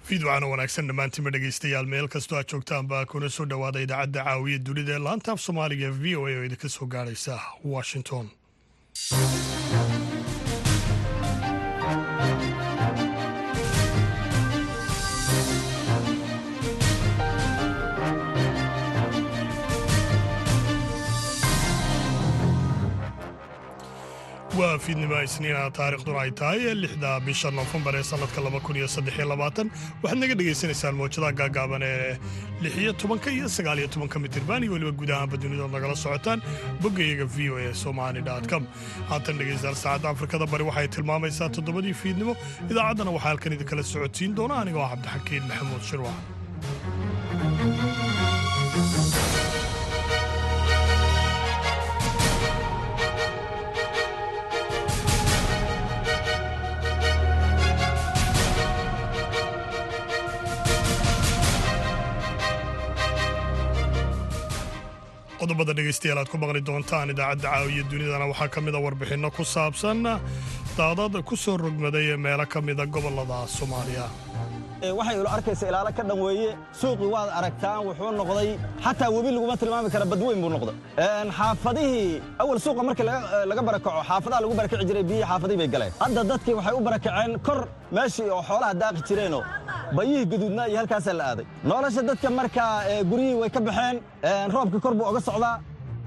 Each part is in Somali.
fiidwacana wanaagsan dhammaantiinba dhegaystayaal meel kastoo aad joogtaanba kuna soo dhowaada idaacadda caawiya dunida ee laanta af soomaaliga v o a oo idinka soo gaadhaysa washington waa fiidnimo isniina taariikhduna ay tahay lixda bisha noofembar ee sannadka waxaad naga dhegaysanaysaan mawjadaha gaagaaban ee lixiyo tobanka iyo sagaaliyo tobanka mitirban iyo weliba guud ahaanba dunidood nagala socotaan boggayaga v o e somali com haatan dhegaystayaal saacadda afrikada bari waxay tilmaamaysaa toddobadii fiidnimo idaacaddana waxaa halkan idinkala socodsiin doona anigoo cabdixakiin maxamuud shirwac qodobada dhegaystayaal aad ku maqli doontaan idaacadda caawiya dunidana waxaa ka mida warbixinno ku saabsan daadad ku soo rogmaday meelo ka mida gobollada soomaaliya waxay ilo arkaysa ilaalo ka dhan weeye suuqii waad aragtaan wuxuu noqday xataa webi laguma tilmaami kara badweyn buu noqday xaafadihii awal suuqa markii laga barakaco xaafadaha lagu barakaci jiray biyihii xaafadihii bay galeen hadda dadkii waxay u barakaceen kor meeshii oo xoolaha daaqi jireenoo bayihii gaduudnaa iyo halkaasaa la aaday nolosha dadka markaa guryihii way ka baxeen roobkii kor buu oga socdaa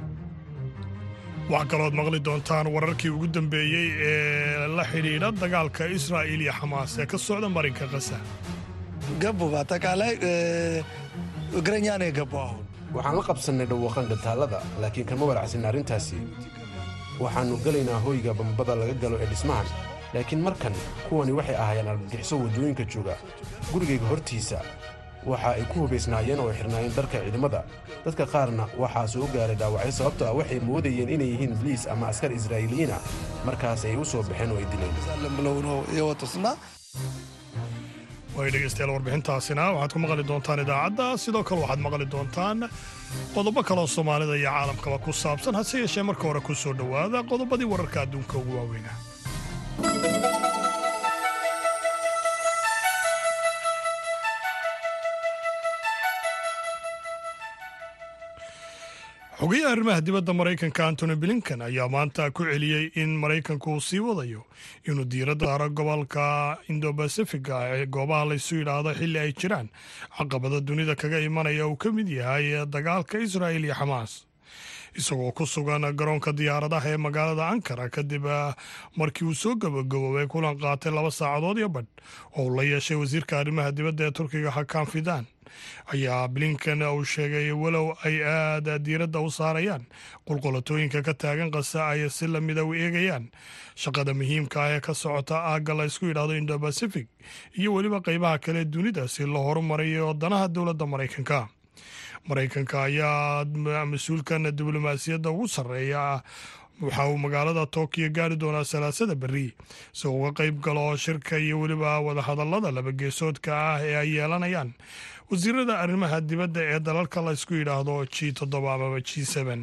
waxaa kalooad maqli doontaan wararkii ugu dambeeyey ee la xidhiidha dagaalka israa'iil iyo xamaas ee ka socda marinka kasa ገቡ በአጠቃላይ እግረኛ ነው የገባው አሁን waxaan la qabsannay dhawaqan gataallada laakiin kama walacsin arrintaasi waxaannu gelaynaa hoyga bambada laga galo ee dhismahan laakiin markan kuwani waxay ahaayeen argagixiso waddooyinka jooga gurigayga hortiisa waxa ay ku hubaysnaayeen oo ay xidhnaayeen dharka ciidamada dadka qaarna waxaa soo gaaray dhaawacyo sababto ah waxay moodayeen inay yihiin biliis ama askar israa'iiliyiin ah markaas ay u soo baxeen oo ay dileen ብለው ነው የወጡትና way dhegaystayaal warbixintaasina waxaad ku maqli doontaan idaacadda sidoo kale waxaad maqli doontaan qodobo kaleoo soomaalida iyo caalamkaba ku saabsan hase yeeshee marka hore ku soo dhowaada qodobadii wararka adduunka ugu waaweynaa xogayaha arrimaha dibadda maraykanka antony blinken ayaa maanta ku celiyey in maraykanku uu sii wadayo inuu diiradda saaro gobolka indobacifiga ee goobaha laysu yidhaahdo xilli ay jiraan caqabada dunida kaga imanaya uu ka mid yahay dagaalka israa'il iyo xamaas isagoo ku sugan garoonka diyaaradaha ee magaalada ankara kadib markii uu soo gabagaboobay kulan qaatay laba saacadood iyo badh oo uu la yeeshay wasiirka arrimaha dibadda ee turkiga hakan fidan ayaa blinken uu sheegay walow ay aada diiradda u saarayaan qulqulatooyinka ka taagan qasa ay si lamida u eegayaan shaqada muhiimka ah ee ka socota aagga la ysku yidhaahdo indobacific iyo weliba qeybaha kale dunida si loo horumarayo danaha dowladda maraykanka maraykanka ayaa mas-uulkan diblomaasiyadda ugu sarreeya waxa uu magaalada tookiyo gaari doonaa salaasada berri si uu uga qayb galo shirka iyo weliba wadahadallada labageesoodka ah ee ay yeelanayaan wasiirada arrimaha dibadda ee dalalka la ysku yidhaahdo g toddoba amaba g seben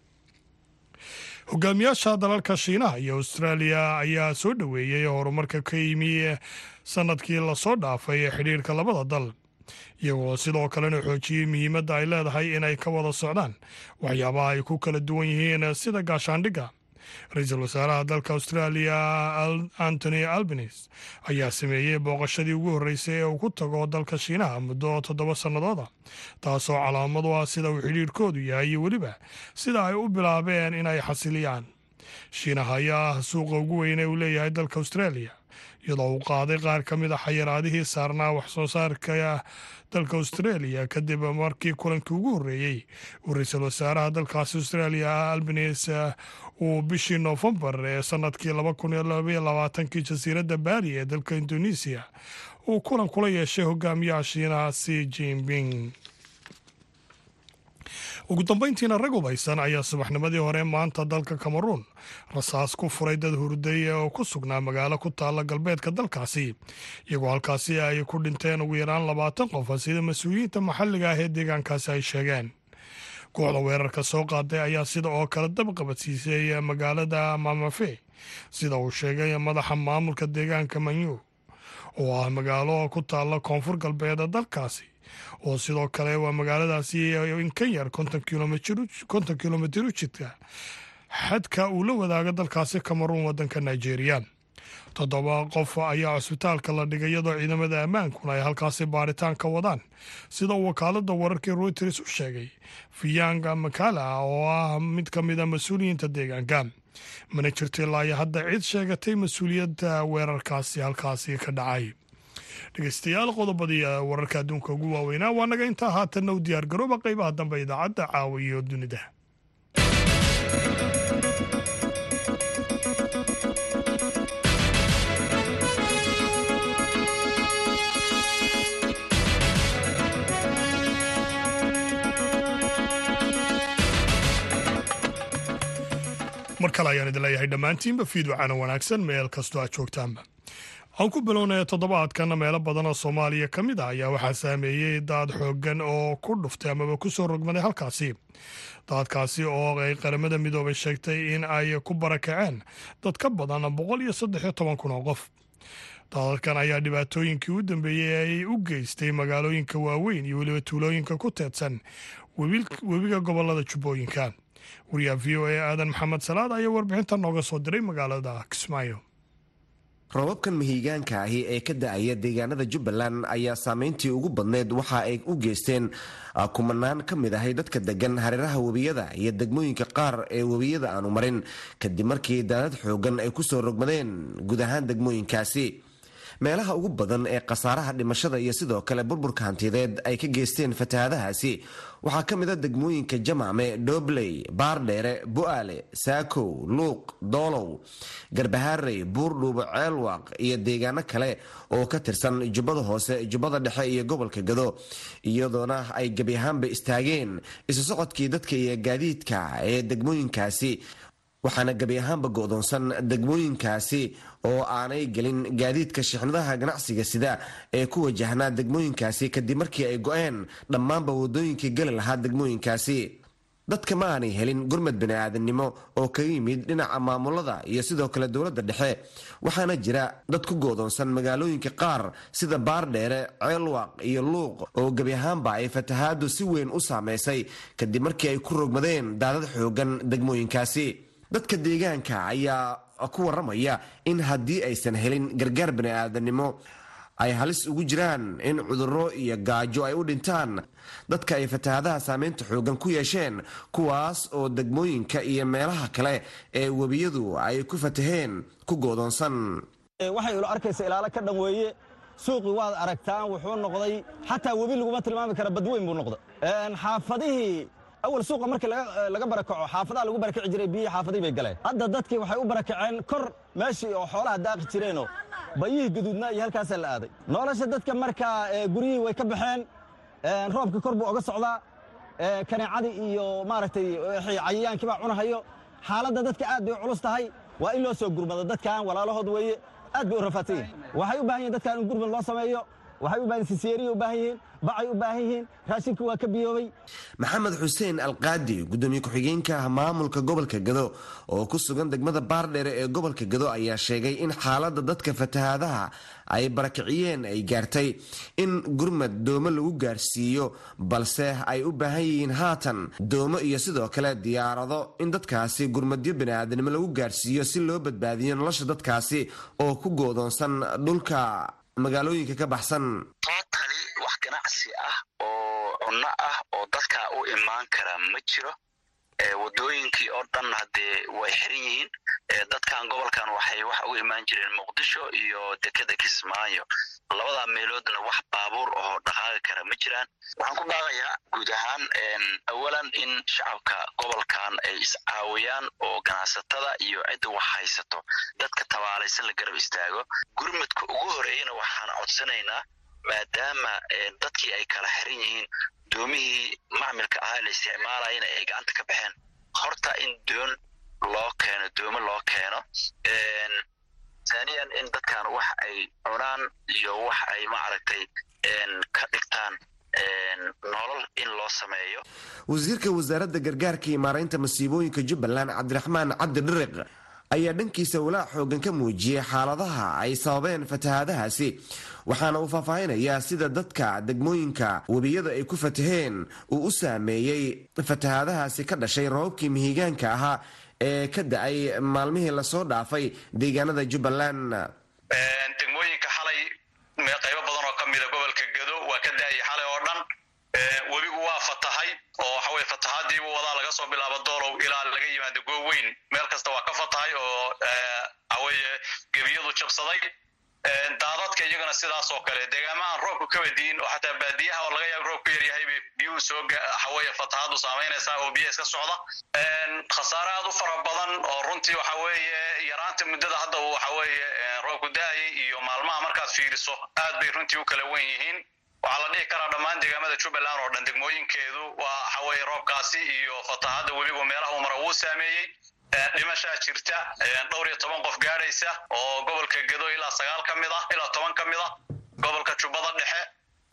hogaamiyaasha dalalka shiinaha iyo austraaliya ayaa soo dhoweeyey horumarka ka yimi sanadkii lasoo dhaafay ee xidhiirka labada dal iyagoo sidoo kalena xoojiyey muhiimadda ay leedahay inay ka wada socdaan waxyaabaha ay ku kala duwan yihiin sida gaashaandhigga ra-iisul wasaaraha dalka austraaliya antony albanes ayaa sameeyey booqashadii ugu horreysay ee uu ku tago dalka shiinaha muddo toddoba sannadooda taasoo calaamad u ah sida uu xidhiirkoodu yahay iyo weliba sida ay u bilaabeen inay xasiliyaan shiinaha ayaa ah suuqa ugu weyn ee uu leeyahay dalka austraaliya iyadoo uu qaaday qaar ka mid a xayiraadihii saarnaa wax soo saarka dalka australia kadib markii kulankii ugu horreeyey uu ra-iisul wasaaraha dalkaasi australia albanes uu bishii noofembar ee sanadkii laba kun iyo labaiyo labaatankii jasiiradda baali ee dalka indonesiya uu kulan kula yeeshay hogaamiyaha shiinaha si jinping ugu dambeyntiina rag hubaysan ayaa subaxnimadii hore maanta dalka cameruun rasaas ku furay dad hurday oo ku sugnaa magaalo ku taalla galbeedka dalkaasi iyagoo halkaasi ay ku dhinteen ugu yaraan labaatan qof sida mas-uuliyiinta maxalliga ah ee deegaankaasi ay sheegeen kooxda weerarka soo qaaday ayaa sida oo kale dabqabadsiisay magaalada mamafe sida uu sheegay madaxa maamulka deegaanka manyu oo ah magaalo ku taalla koonfur galbeeda dalkaasi oo sidoo kale waa magaaladaasi in ka yar konton kilomitir u jidka xadka uu la wadaaga dalkaasi kameruun waddanka nigeria toddoba qof ayaa cusbitaalka la dhigay iyadoo ciidamada ammaankuna ay halkaasi baaritaan ka wadaan sida uu wakaalada wararkii reuters u sheegay fiyanga makala oo ah mid ka mid a mas-uuliyiinta deegaanka mana jirto ilaa iyo hadda cid sheegatay mas-uuliyadda weerarkaasi halkaasi ka dhacay dhegeystayaal qodobadii wararka adduunka ugu waaweynaa waa naga intaa haatanna u diyaar garooba qeybaha dambe idaacadda caawa iyo dunida mar kale ayaan idin leeyahay dhammaantiinba fiidwacana wanaagsan meel kastoo aad joogtaanba aan ku bilownaya toddobaadkan meelo badan oo soomaaliya ka mid ah ayaa waxaa saameeyey daad xooggan oo ku dhuftay amaba ku soo rogmaday halkaasi daadkaasi oo ay qaramada midoobay sheegtay in ay ku barakaceen dad ka badan boqol iyo saddex iyo toban kun oo qof daadadkan ayaa dhibaatooyinkii u dambeeyey ay u geystay magaalooyinka waaweyn iyo weliba tuulooyinka ku teedsan webiga gobolada jubbooyinka wariyaha v o a aadan maxamed salaad ayaa warbixinta nooga soo diray magaalada kismaayo robabkan mahiigaanka ahi ee ka da-aya deegaanada jubbaland ayaa saameyntii ugu badneyd waxa ay u geysteen kumanaan ka mid ahay dadka degan hareeraha webiyada iyo degmooyinka qaar ee webiyada aanu marin kadib markii daadad xoogan ay kusoo rogmadeen guud ahaan degmooyinkaasi meelaha ugu badan ee khasaaraha dhimashada iyo sidoo kale burburka hantideed ay ka geysteen fatahaadahaasi waxaa ka mid a degmooyinka jamacme dhobley baardheere bu-aale saakow luuq doolow garbahaarey buurdhuubo ceelwaaq iyo deegaano kale oo ka tirsan jubbada hoose jubbada dhexe iyo gobolka gado iyadoona ay gebi ahaanba istaageen isu socodkii dadka iyo gaadiidka ee degmooyinkaasi waxaana gebi ahaanba go-doonsan degmooyinkaasi oo aanay gelin gaadiidka shixnadaha ganacsiga sida ee ku wajahnaa degmooyinkaasi kadib markii ay go-een dhammaanba wadooyinkii geli lahaa degmooyinkaasi dadka ma aanay helin gurmad bani-aadamnimo oo kaga yimid dhinaca maamulada iyo sidoo kale dowladda dhexe waxaana jira dad ku goodoonsan magaalooyinka qaar sida baardheere ceelwaaq iyo luuq oo gebi ahaanba ay fatahaadu si weyn u saameysay kadib markii ay ku rogmadeen daadad xoogan degmooyinkaasi dadka deegaanka ayaa ku waramaya in haddii aysan helin gargaar bani-aadanimo ay halis ugu jiraan in cudurro iyo gaajo ay u dhintaan dadka ay fatahaadaha saameynta xoogan ku yeesheen kuwaas oo degmooyinka iyo meelaha kale ee webiyadu ay ku fataheen ku goodoonsan waxay ilo arkaysa ilaalo ka dhan weeye suuqii waad aragtaan wuxuu noqday xataa webi laguma tilmaami kara badweyn buu noqday xaafadihii awal suuqa markii laga barakaco xaafadaha lagu barakaci jiray biyihii xaafadihii bay galeen hadda dadkii waxay u barakaceen kor meeshii oo xoolaha daaqi jireenoo bayihii gaduudnaa iyo halkaasaa la aaday nolosha dadka markaa guryihii way ka baxeen roobka kor buu oga socdaa kaneecadii iyo maaragtay cayayaankii baa cunahayo xaaladda dadka aad bay u culus tahay waa in loo soo gurmado dadkan walaalahood weeye aad bay u rafaadsan yihin waxay u baahan yihin dadkan in gurmad loo sameeyo waxay u baahan sisyeeriya u baahan yihiin bacay u baahan yihiin raashinka waa ka biyoobay maxamed xuseen alqaadi gudoomiye ku-xigeenka maamulka gobolka gado oo ku sugan degmada baardheere ee gobolka gado ayaa sheegay in xaaladda dadka fatahaadaha ay barakiciyeen ay gaartay in gurmad doomo lagu gaarsiiyo balse ay u baahan yihiin haatan doomo iyo sidoo kale diyaarado in dadkaasi gurmadyo baniaadanimo lagu gaarsiiyo si loo badbaadiyo nolosha dadkaasi oo ku goodoonsan dhulka magaalooyinka ka baxsan tootali wax ganacsi ah oo cunno ah oo dadka u imaan kara ma jiro wadooyinkii oo dhan haddee way xiran yihiin dadkan gobolkan waxay wax uga imaan jireen muqdisho iyo dekeda kismaayo labada meeloodna wax baabuur oo dhaqaaqi kara ma jiraan waxaan ku dhaaqayaa guud ahaan awalan in shacabka gobolkan ay iscaawiyaan oo ganacsatada iyo cidda wax haysato dadka tabaalaysan la garab istaago gurmadka ugu horeeyana waxaan codsanaynaa maadaama dadkii ay kala xiran yihiin doomihii macmilka ahaa la isticmaalayana ay gacanta ka baxeen horta in doon loo keeno doomo loo keeno taaniyan in dadkan wax ay cunaan iyo wax ay maaragtay ka dhigtaan nolol in loo sameeyo wasiirka wasaaradda gargaarka iyo maaraynta masiibooyinka jubbaland cabdiraxmaan cabdi dhiriq ayaa dhankiisa walaac xoogan ka muujiyey xaaladaha ay sababeen fatahaadahaasi waxaana uu faahfaahinayaa sida dadka degmooyinka webiyada ay ku fataheen uu u saameeyey fatahaadahaasi ka dhashay roobabkii mihigaanka ahaa ee ka da-ay maalmihii lasoo dhaafay deegaanada jubbaland degmooyinka xalay qaybo badan oo ka mida gobolka gado waa ka da-ayay xalay oo dhan webigu waa fatahay oo waxaweye fatahaadiibu wadaa laga soo bilaabo doolow ilaa laga yimaado gooweyn meel kasta waa ka fatahay oo waxaweye gebiyadu jabsaday daadadka iyagana sidaas oo kale deegaamahan roobku ka wadiin oo xataa baadiyaha oo laga yaabo roobku yaryahay bay biyuhu soo waxaweye fatahaadu saamaynaysaa oo biyaha iska socda khasaare aad u fara badan oo runtii waxa weeye yaraanta muddada hadda uu waxaweeye roobku da-ayay iyo maalmaha markaad fiiriso aad bay runtii u kala wen yihiin waxaa la dhihi karaa dhammaan deegaamada jubbaland oo dhan degmooyinkeedu waa waxaweye roobkaasi iyo fatahada webigu meelaha uu mara wuu saameeyey dhimashaa jirta dhowr iyo toban qof gaadhaysa oo gobolka gado ilaa sagaal ka mid ah ilaa toban ka mid ah gobolka jubbada dhexe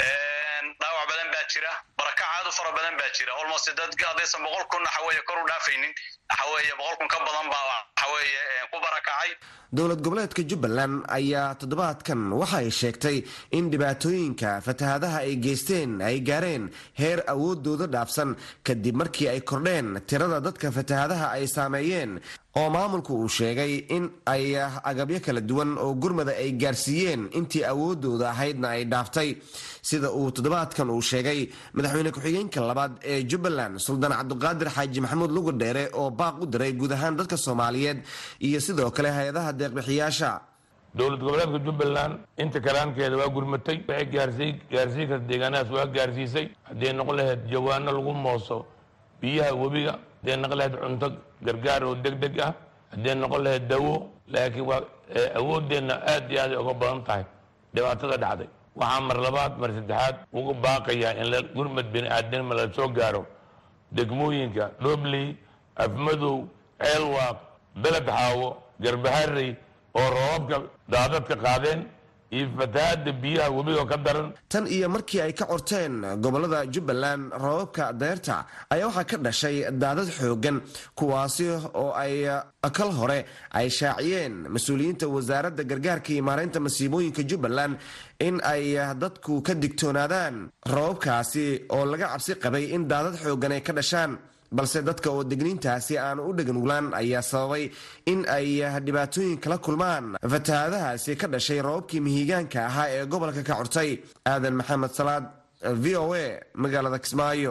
dhaawac badan baa jira barakac aad u fara badan baa jira almost dad haddaysan boqol kun waxaweye kor u dhaafaynin waxaweye boqol kun ka badan baa waxaweye ku barakacay dowlad goboleedka jubbaland ayaa toddobaadkan waxa ay sheegtay in dhibaatooyinka fatahaadaha ay geysteen ay gaareen heer awoodooda dhaafsan kadib markii ay kordheen tirada dadka fatahaadaha ay saameeyeen oo maamulku uu sheegay in ay agabyo kala duwan oo gurmada ay gaarsiiyeen intii awoodooda ahaydna ay dhaaftay sida uu toddobaadkan uu sheegay madaxweyne ku-xigeenka labaad ee jubbaland suldaan cabduqaadir xaaji maxamuud lugudheere oo baaq u diray guud ahaan dadka soomaaliyeed iyo sidoo kale hay-adaha deeqbixiyaasha dowlad goboleedka jubbaland inta kalaankeeda waa gurmatay waxay gaarsiy gaarsiin karta deegaanadaas waa gaarsiisay hadday noqon lahayd jawaano lagu mooso biyaha webiga hadday noqon lahayd cunto gargaar oo deg deg ah hadday noqon lahayd dawo laakiin waa awooddeenna aad iyo aaday uga badan tahay dhibaatada dhacday waxaa mar labaad mar saddexaad uga baaqayaa in gurmad bini aadamma la soo gaaro degmooyinka dhobley afmadow ceelwaaq beled xaawo garbaharey oo roobabka daadadka qaadeen iyo fatahaada biyaha webiga ka daran tan iyo markii ay ka corteen gobolada jubbaland roobabka deyrta ayaa waxaa ka dhashay daadad xoogan kuwaasi oo ay kal hore ay shaaciyeen mas-uuliyiinta wasaaradda gargaarka iyo maareynta masiibooyinka jubbaland in ay dadku ka digtoonaadaan roobabkaasi oo laga cabsi qabay in daadad xoogan ay ka dhashaan balse dadka oo degniintaasi aan u dheganuglaan ayaa sababay in ay dhibaatooyin kala kulmaan fatahaadahaasi ka dhashay roobabkii mihigaanka ahaa ee gobolka ka cortay aadan maxamed salaad v o a magaalada kismaayo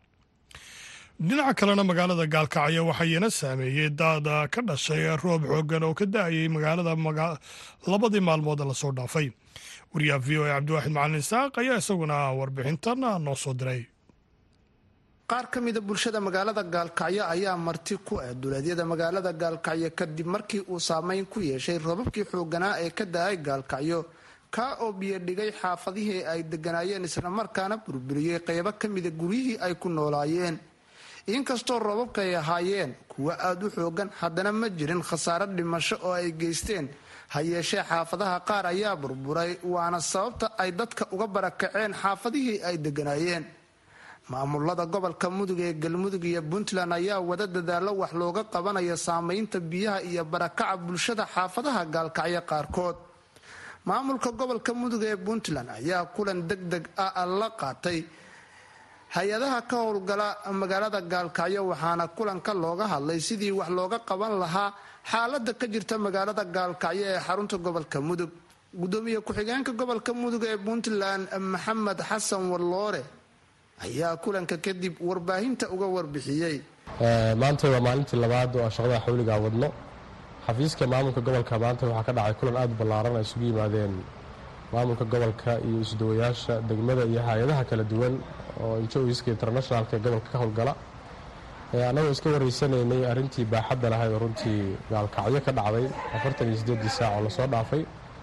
dhinaca kalena magaalada gaalkacyo waxayna saameeyey daada ka dhashay roob xoogan oo ka da-ayay magaalada labadii maalmood lasoo dhaafay wariyaha v o a cabdiwaaxid macalin isaaq ayaa isaguna warbixintan noo soo diray qaar ka mida bulshada magaalada gaalkacyo ayaa marti ku ah duleedyada magaalada gaalkacyo kadib markii uu saameyn ku yeeshay roobabkii xooganaa ee ka da-ay gaalkacyo kaa oo biyo dhigay xaafadihii ay deganaayeen islamarkaana burburiyey qeybo ka mida guryihii ay ku noolaayeen inkastoo roobabka ay ahaayeen kuwo aada u xoogan haddana ma jirin khasaaro dhimasho oo ay geysteen ha yeeshee xaafadaha qaar ayaa burburay waana sababta ay dadka uga barakaceen xaafadihii ay deganaayeen maamulada gobolka mudug ee galmudug iyo puntland ayaa wada dadaalo wax looga qabanayo saameynta biyaha iyo barakaca bulshada xaafadaha gaalkacyo qaarkood maamulka gobolka mudug ee puntland ayaa kulan deg deg ah la qaatay hay-adaha ka howlgala magaalada gaalkacyo waxaana kulanka looga hadlay sidii wax looga qaban lahaa xaalada ka jirta magaalada gaalkacyo ee xarunta gobolka mudug gudoomiye ku-xigeenka gobolka mudug ee puntland maxamed xasan warloore ayaa kulanka kadib warbaahinta uga warbixiyey maanta waa maalintii labaad oo aan shaqada xawligaa wadno xafiiska maamulka gobolka maanta waxaa ka dhacay kulan aada u ballaaran ay isugu yimaadeen maamulka gobolka iyo isdawayaasha degmada iyo hay-adaha kala duwan oo injoiska internationalka ee gobolka ka howlgala annagoo iska wareysanaynay arrintii baaxadda lahayd oo runtii gaalkacyo ka dhacday afartan iyo siddeedii saac oo lasoo dhaafay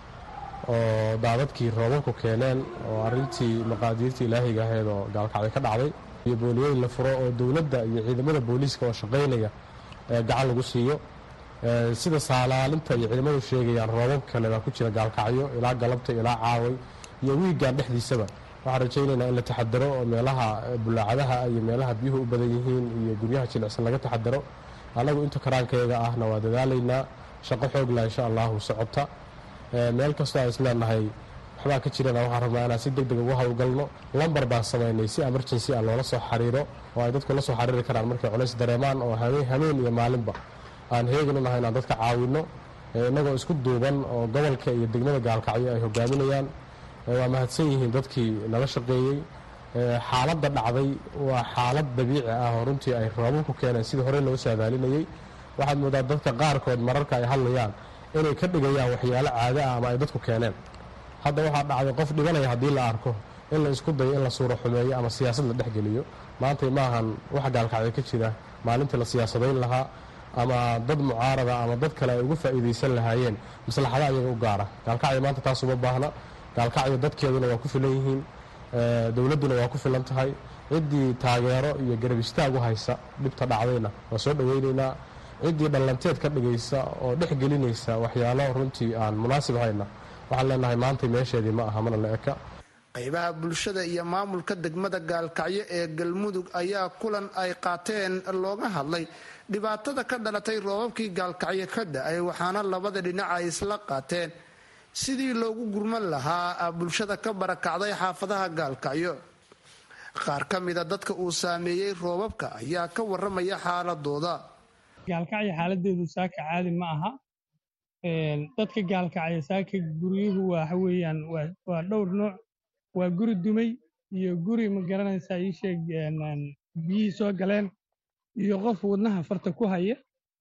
oo daadadkii roobabku keeneen oo arintii maqaadiirtii ilaahiga ahayd oo gaalkacyo ka dhacday iyo booliyooyin la furo oo dowladda iyo ciidamada booliiska oo shaqaynaya gacan lagu siiyo sida saalaalinta iyo ciidamadu sheegayaan roobab kale baa ku jira gaalkacyo ilaa galabta ilaa caaway iyo wiigan dhexdiisaba waxaan rajaynaynaa in la taxadaro oo meelaha bulaacadaha iyo meelaha biyuhu u badan yihiin iyo guryaha jilicsan laga taxadaro annagu inta karaankayaga ahna waa dadaalaynaa shaqo xoogla insha allahu socota meel kastoo aan isleenahay waxbaa ka jirana waxaan rabnaa inaan si deg deg ugu howlgalno lambar baan samaynay si emergency ah loola soo xiriiro oo ay dadku la soo xiriiri karaan markay culays dareemaan oo hameen iyo maalinba aan heegan u nahay inaan dadka caawinno innagoo isku duuban oo gobolka iyo degmada gaalkacyo ay hogaaminayaan waa mahadsan yihiin dadkii nala shaqeeyey xaaladda dhacday waa xaalad dabiici ah oo runtii ay roobabku keeneen sidii horey loo saadaalinayey waxaad moodaa dadka qaarkood mararka ay hadlayaan inay ka dhigayaan waxyaalo caado ah ama ay dadku keeneen hadda waxaa dhacday qof dhibanaya haddii la arko in la isku dayo in la suuro xumeeyo ama siyaasad la dhexgeliyo maantay maahan wax gaalkacyo ka jira maalintii la siyaasadayn lahaa ama dad mucaarada ama dad kale ay ugu faa'iidaysan lahaayeen maslaxada ayaga u gaara gaalkacyo maanta taas uma baahna gaalkacyo dadkeeduna waa ku filan yihiin dowladduna waa ku filan tahay ciddii taageero iyo garab istaag u haysa dhibta dhacdayna waa soo dhowaynaynaa ciddii dhallanteed ka dhigaysa oo dhex gelinaysa waxyaalo runtii aan munaasib hayna waxaan leenahay maantay meesheedii ma aha mana la eka qaybaha bulshada iyo maamulka degmada gaalkacyo ee galmudug ayaa kulan ay qaateen looga hadlay dhibaatada ka dhalatay roobabkii gaalkacyo ka da-ay waxaana labada dhinac ay isla qaateen sidii loogu gurman lahaa bulshada ka barakacday xaafadaha gaalkacyo qaar ka mida dadka uu saameeyey roobabka ayaa ka waramaya xaaladooda gaalkacyo xaaladeedu saaka caadi ma aha dadka gaalkacyo saaka guryuhu waxa weeyaan waa dhowr nooc waa guri dumay iyo guri ma garanaysaa ii sheeg biyihii soo galeen iyo qof wadnaha farta ku haya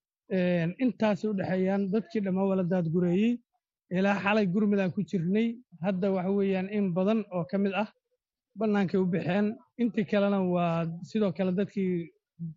intaasay u dhexeeyaan dadkii dhammaa wala daadgureeyey ilaa xalay gurmudaan ku jirnay hadda waxa weeyaan in badan oo ka mid ah bannaankay u baxeen intii kalena waa sidoo kale dadkii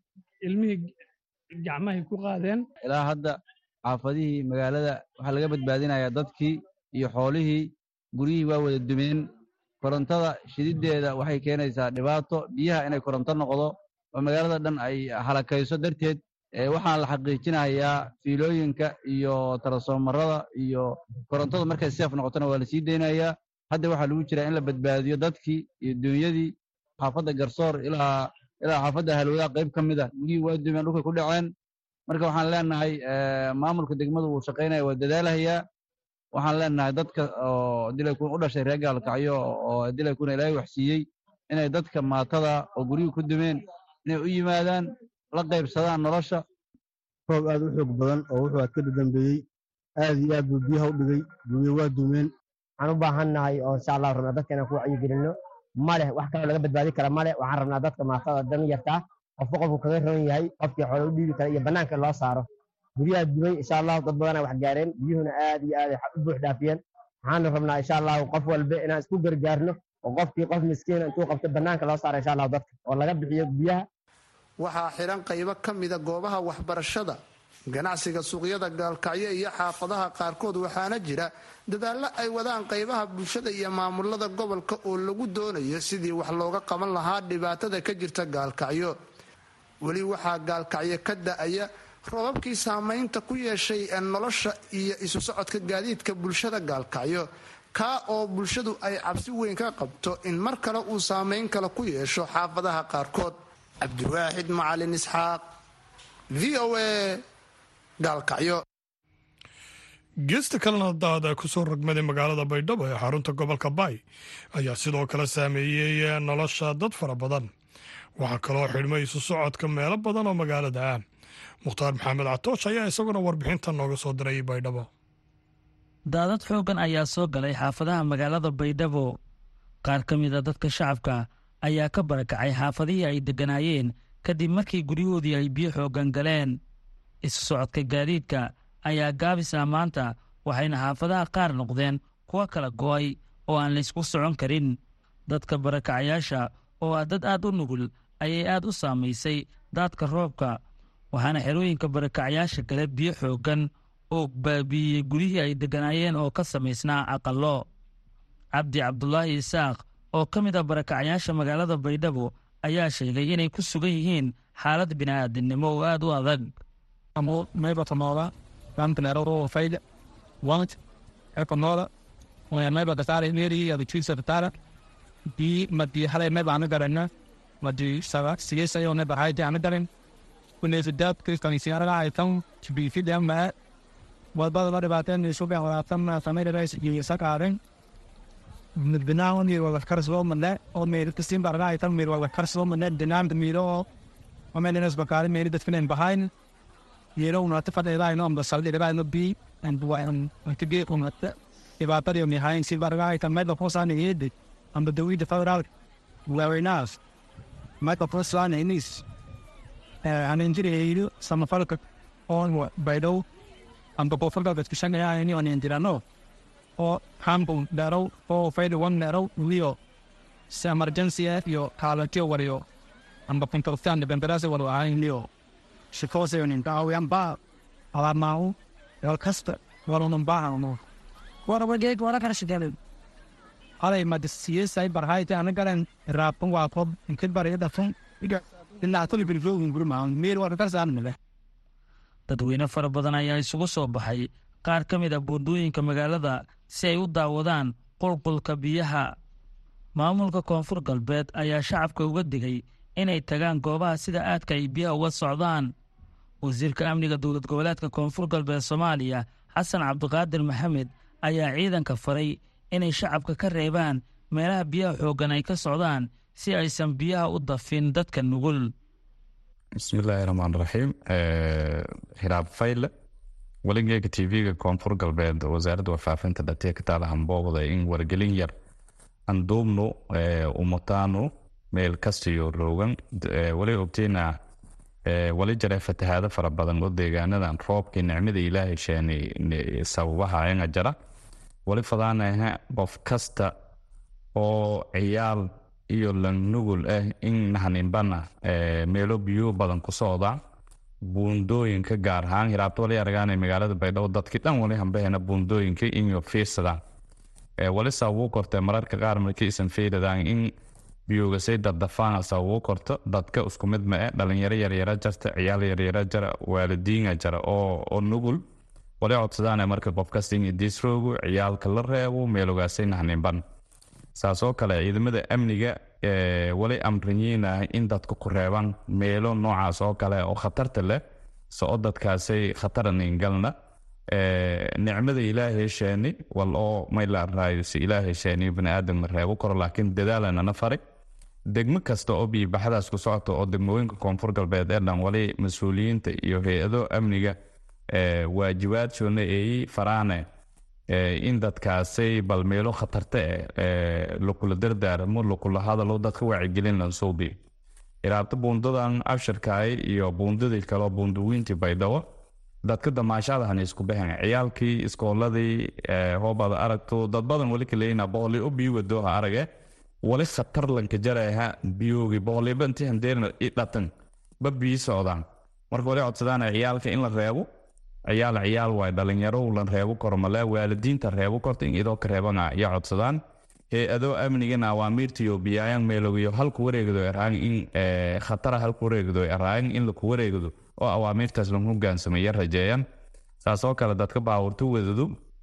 ilmihii gacmahay ku qaadeen ilaa hadda xaafadihii magaalada waxaa laga badbaadinayaa dadkii iyo xoolihii guryihii waa wada dumeen korontada shididdeeda waxay keenaysaa dhibaato biyaha inay koronto noqdo oo magaalada dhan ay halakayso darteed waxaan la xaqiijinayaa fiilooyinka iyo tarasoomarada iyo korontada markay seef noqotona waa la sii deynayaa hadda waxaa lagu jiraa in la badbaadiyo dadkii iyo duunyadii xaafadda garsoor ilaa ilaa xaafadda halwadaha qayb ka mid a guryihii waa dumeen dhulkay ku dhaceen marka waxaan leenahay maamulka degmadu wuu shaqaynaya waa dadaalahayaa waxaan leenahay dadka oo dilaykun u dhashay reer gaalkacyo oo dilaykuna ilaahay waxsiiyey inay dadka maatada oo guryihii ku dumeen inay u yimaadaan la qaybsadaan nolosha roob aad u xoog badan oo wuxuu aad ka dadambeeyey aad iyo aad buu biyaha u dhigay guryo waa dumeen waxaan u baahannahay oo insha allah rabnaa dadka inaan ku wacyigelinno ma leh wax kaloo laga badbaadi kara ma leh waxaan rabnaa dadka maatada dan yartaa qofba qofku kaga roon yahay qofkii xoole u dhiibi kara iyo bannaanka loo saaro guryaha dumay insha allahu dad badanaa wax gaareen biyuhuna aad iyo aad u buux dhaafiyeen waxaanu rabnaa insha allahu qof walba inaan isku gargaarno oo qofkii qof miskiina intuu qabto bannaanka loo saaro insha allahu dadka oo laga bixiyo biyaha waxaa xidhan qaybo ka mida goobaha waxbarashada ganacsiga suuqyada gaalkacyo iyo xaafadaha qaarkood waxaana jira dadaallo ay wadaan qaybaha bulshada iyo maamulada gobolka oo lagu doonayo sidii wax looga qaban lahaa dhibaatada ka jirta gaalkacyo weli waxaa gaalkacyo ka da-aya roobabkii saamaynta ku yeeshay nolosha iyo isu socodka gaadiidka bulshada gaalkacyo kaa oo bulshadu ay cabsi weyn ka qabto in mar kale uu saamayn kale ku yeesho xaafadaha qaarkood cabdiwaaxid macalin isxaaq v o a gaalkacyo geesta kalena daada kusoo rogmaday magaalada baydhabo ee xarunta gobolka baay ayaa sidoo kale saameeyey nolosha dad fara badan waxaa kaloo xidhmay isu socodka meelo badan oo magaalada ah mukhtaar maxamed catoosh ayaa isaguna warbixinta nooga soo diray baydhabo daadad xooggan ayaa soo galay xaafadaha magaalada baydhabo qaar ka mid a dadka shacabka ayaa ka barakacay xaafadihii ay degganaayeen kadib markii guryahoodii ay biyo xooggan galeen isu socodka gaadiidka ayaa gaabis ah maanta waxayna xaafadaha qaar noqdeen kuwo kala go'ay oo aan laysku socon karin dadka barakacayaasha oo ah dad aad u nugul ayay aad u saamaysay daadka roobka waxaana xerooyinka barakacayaasha gale biyo xooggan oo baabiiyey guryihii ay degganaayeen oo ka samaysnaa aqallo cabdi cabdulaahi isaaq oo ka mid ah barakacayaasha magaalada baydhabo ayaa sheegay inay ku sugan yihiin xaalad bini'aadinimo oo aad u adag wadbada la dhibaateen suuqa walaatan samaynays iyo sakaaren binaawon mir wala karsoo mane oo meer kastin barga ay tan mir wala karsoo mane dinam miro oo meel inas bakari meer dadkan behind yero una ta fadhe daa ino ambasal de daa no bi and wa an tige una ta dhibaato iyo behind si barga ay tan meel ko saan yede amba dawi de federal very nice meel ko saan inis aan injiri samafalka on baydo amba kofarka dadka shaqeeya ini on injirano oo hambun dharo oo fayda wan dharo liyo si emergency iyo kaalatiyo wariyo amba pintortan depemperase waro ahayn liyo shikose yonin daawiyan ba alamau el kasta waronon baahano warawageeg wara kala shigelen alay madisiyesay barhayte anagaran raapun waa kob inkid bariga dhafun dhinaatoli bilfogin gurmaan meel wara karsaanmile dadweyne fara badan ayaa isugu soo baxay qaar ka mid a buundooyinka magaalada si ay u daawadaan qulqulka biyaha maamulka koonfur galbeed ayaa shacabka uga digay inay tagaan goobaha sida aadka ay biyaha uga socdaan wasiirka amniga dowlad goboleedka koonfur galbeed soomaaliya xasan cabdiqaadir maxamed ayaa ciidanka faray inay shacabka ka reebaan meelaha biyaha xooggan ay ka socdaan si aysan biyaha u dafin dadka nugul bismillaahi raxmaan raxiim hiraab fayle weligeega tv-ga koonfur galbeed wasaaradda warfaafinta dhatee ka taala hambooqda in wargelin yar anduubnu umataanu meel kastiyo roogan wali ogteyna wali jare fatahaado fara badan oo deegaanadan roobkii nicmada ilaahay sheenay sababaha anga jara wali fadaanaha qof kasta oo ciyaal iyo lanugul ah in nahaninbana meelo biyo badan ku socda buundooyinka gaar ahaan hiraabto wali aragaana magaalada baydhabo dadkii dhan wali hambahena buundooyinka inyo fiirsadaan wali sababuu kortee mararka qaar markiisan fiiradaan in biyoogasay daddafaan sababuu korto dadka isku mid ma eh dhalinyaro yaryara jarta ciyaal yaryara jara waalidiina jara oo nugul wali codsadaan marka qof kasta in idiisroogu ciyaalka la reebo meelogaasay nahaninban saasoo kale ciidamada amniga wali amriyiinah in dadka ku reebaan meelo noocaas oo kale oo khatarta leh soo dadkaasay khataraningalna nicmada ilaahay sheeni wal oo maylaaraayosi ilaahay sheeni baniaadam ma reebo karo laakiin dadaalanana fari degmo kasta oo biibaxadaas ku socota oo degmooyinka koonfur galbeed ee dhan wali mas-uuliyiinta iyo hay-ado amniga waajibaadsoona eeyi faraane in dadkaasay bal meelo khatarta eh lakula dardaaramo lakula hadalo dadka wacyigelin lansuubi iraabta buundadan abshirkaay iyo buundadii kaleo buundawiintii baydhabo dadka damaashadahan isku baxen ciyaalkii iskooladii hoobada aragto dad badan wali kaleyna boqoli u bii wadooha arage wali khatar lanka jaraha biyoogi boqoliba inti handeerna i dhatan ba bii socdaan marka wali codsadaan ciyaalka in la reebo ciyaal ciyaal waay dhalinyaro lan reebo karo male waalidiinta reebo korta in idoo ka reebana iyo codsadaan hay-adoo amnigana awaamiirtiyo biyaayan meelogiyo halku wareegdo eraan in khatara halku wareegdo eraan in laku wareegdo oo awaamiirtaas lan hogaansameeya rajeeyan saasoo kale dadka baawurta wadadu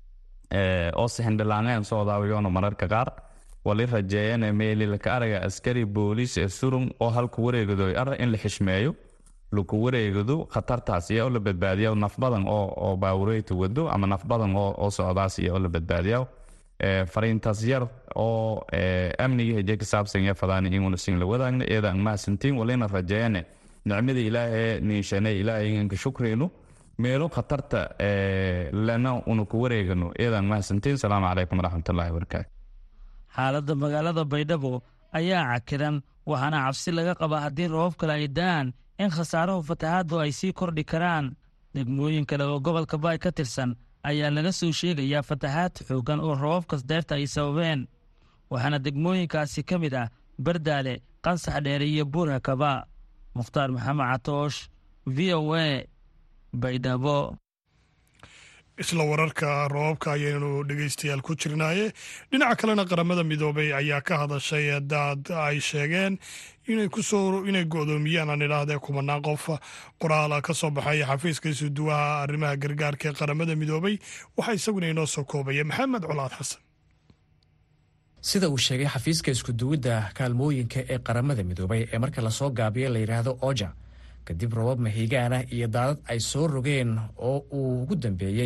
oo sixindhilaaneen soo daawayoona mararka qaar wali rajeeyane meeli laka araga askari booliis ee surun oo halku wareegdo ara in la xishmeeyo laku wareegado khatartaas iyo oo la badbaadiya naf badan oo baawureyta wado ama naf badan oo socdaas iyo oo la badbaadiya fariintaas yar oo amniga heje ka saabsan ya fadaan inuna sin la wadaagna iyada aan mahadsantiin walina rajeeyane nicmada ilaahay niishane ilaahay inka shukrayno meelo khatarta lana una ku wareegano iyada aan mahadsantiin salaamu calaykum waraxmatullaahi wabarakaatu xaaladda magaalada baydhabo ayaa cakiran waxaana cabsi laga qabaa haddii roobab kale ay da'aan in khasaarahu fatahaaddu ay sii kordhi karaan degmooyin kale oo gobolka baay ka tirsan ayaa laga soo sheegayaa fatahaad xooggan oo roobabkas deerta ay sababeen waxaana degmooyinkaasi ka mid ah bardaale qansax dheere iyo buurhakaba mukhtaar maxamed catoosh v o a baydhabo isla wararka roobabka ayaynu dhegeystayaal ku jirnaaye dhinaca kalena qaramada midoobay ayaa ka hadashay daad ay sheegeen inay kusoo inay go-doomiyaan aan idhaahdee kumanaan qof qoraala ka soo baxay xafiiska isuduwaha arrimaha gargaarka ee qaramada midoobay waxaa isaguna inoo soo koobaya maxamed colaad xasan sida uu sheegay xafiiska iskuduwidda kaalmooyinka ee qaramada midoobay ee marka lasoo gaabiyo la yidhaahdo oja kadib robab mahiigaana iyo daadad ay soo rogeen oo uu ugu dambeeyey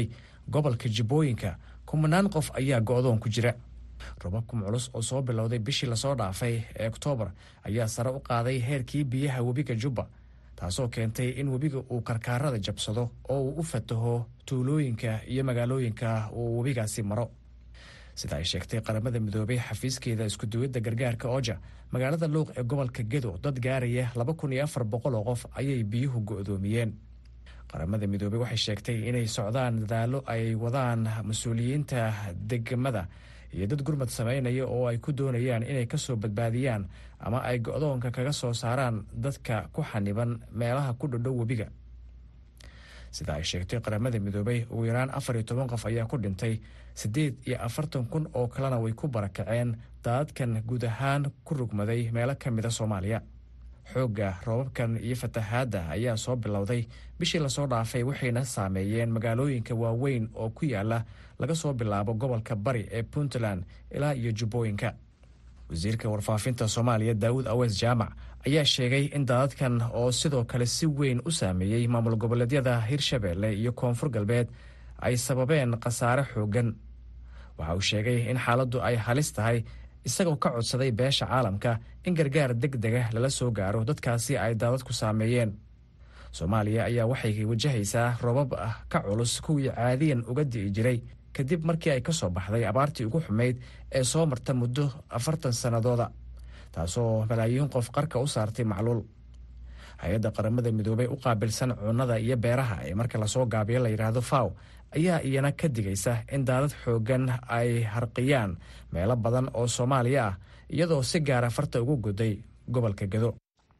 gobolka jibbooyinka kumanaan qof ayaa go-doon ku jira robabkan culus oo soo bilowday bishii lasoo dhaafay ee oktoobar ayaa sare u qaaday heerkii biyaha webiga jubba taasoo keentay in webiga uu karkaarada jabsado oo uu u fataho tuulooyinka iyo magaalooyinka uu webigaasi maro sida ay sheegtay qaramada midoobay xafiiskeeda iskuduwidda gargaarka oja magaalada luuq ee gobolka gedo dad gaaraya laba kun iyo afar boqol oo qof ayay biyuhu go-doomiyeen qaramada midoobey waxay sheegtay inay socdaan dadaallo ay wadaan mas-uuliyiinta degmada iyo dad gurmad sameynaya oo ay ku doonayaan inay ka soo badbaadiyaan ama ay go-doonka kaga soo saaraan dadka ku xaniban meelaha ku dhodhow webiga sida ay sheegtay qaramada midoobey ugu yaraan afar iyo toban qof ayaa ku dhintay siddeed iyo afartan kun oo kalena way ku barakaceen daadadkan guud ahaan ku rugmaday meelo ka mida soomaaliya xoogga roobabkan iyo fatahaadda ayaa soo bilowday bishii lasoo dhaafay waxayna saameeyeen magaalooyinka waaweyn oo ku yaala laga soo bilaabo gobolka bari ee puntland ilaa iyo jubbooyinka wasiirka warfaafinta soomaaliya daawud awees jaamac ayaa sheegay in daadadkan oo sidoo kale si weyn u saameeyey maamul goboleedyada hirshabeelle iyo koonfur galbeed ay sababeen khasaare xooggan waxa uu sheegay in xaaladdu ay halis tahay isagoo ka codsaday beesha caalamka in gargaar deg dega lala soo gaaro dadkaasi ay daadadku saameeyeen soomaaliya ayaa waxay wajahaysaa robab ah ka culus kuwii caadiyan uga di'i jiray kadib markii ay ka soo baxday abaartii ugu xumayd ee soo marta muddo afartan sannadooda taasoo malaayiin qof qarka u saartay macluul hay-adda qaramada midoobey u qaabilsan cunnada iyo beeraha ee marka lasoo gaabiyo la yidhaahdo faw ayaa iyana ka digaysa in daadad xooggan ay harqiyaan meelo badan oo soomaaliya ah iyadoo si gaara farta ugu guday gobolka gado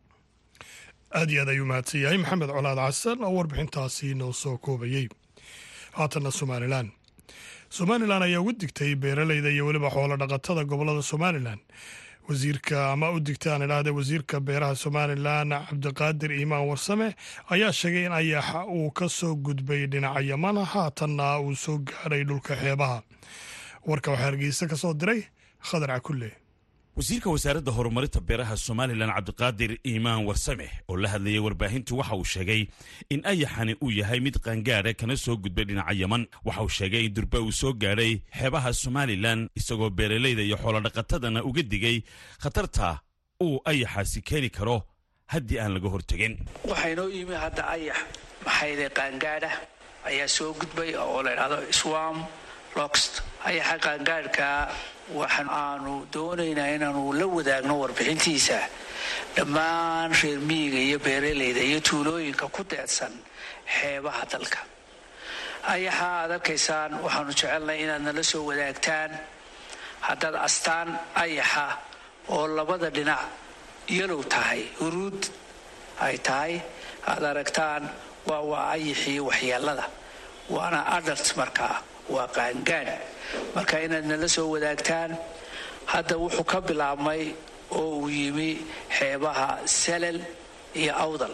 aad iyo aad ayuu mahadsan yahay maxamed colaad casan oo warbixintaasi noo soo koobayey haatanna somalilan somalilan ayaa ugu digtay beeraleyda iyo weliba xoolo dhaqatada gobolada somalilan wasiirka ama u digta aan idhaahda wasiirka beeraha somalilan cabdiqaadir iimaan warsame ayaa sheegay in ayaxa uu ka soo gudbay dhinaca yamana haatanna uu soo gaadhay dhulka xeebaha warka waxaa hargeysa ka soo diray khadar cakulle wasiirka wasaaradda horumarinta beeraha somalilan cabdiqaadir iimaan warsame oo la hadlayay warbaahintu waxa uu sheegay in ayaxani uu yahay mid qaangaadha kana soo gudbay dhinaca yaman waxa uu sheegay in durba uu soo gaadhay xeebaha somalilan isagoo beeralayda iyo xoolodhaqatadana uga digay khatarta uu ayaxaasi keeni karo haddii aan laga hortegin waxaa inoo yimi hadda ayax maxayde qaangaadha ayaa soo gudbay oo la idhahdo swam loxt ayaxa qaangaadhka waxaan aanu doonaynaa inaanu la wadaagno warbixintiisa dhammaan reer miyiga iyo beeralayda iyo tuulooyinka ku deedsan xeebaha dalka ayaxa aad arkaysaan waxaanu jecelnahay inaad nala soo wadaagtaan haddaad astaan ayaxa oo labada dhinac yalow tahay huruud ay tahay aad aragtaan waa waa ayaxii waxyeelada waana adalt markaa waa qaangaadh marka inaad nala soo wadaagtaan hadda wuxuu ka bilaabmay oo uu yimi xeebaha salal iyo awdal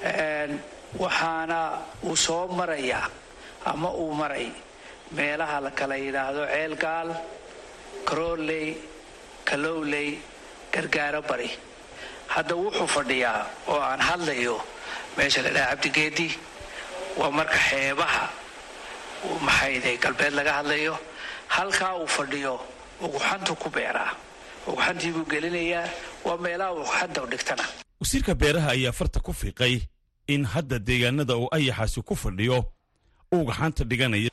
waxaana uu soo marayaa ama uu maray meelaha la kala yidhaahdo ceelgaal karooley kalowley gargaaro bari hadda wuxuu fadhiyaa oo aan hadlayo meesha la dhaha cabdigeedi waa marka xeebaha maxayde galbeed laga hadlayo halkaa uu fadhiyo uguxantu ku beeraa uguxantii buu gelinayaa waa meelaha uguxanta dhigtana wasiirka beeraha ayaa farta ku fiiqay in hadda deegaanada uu ayaxaasi ku fadhiyo uu gaxanta dhiganaya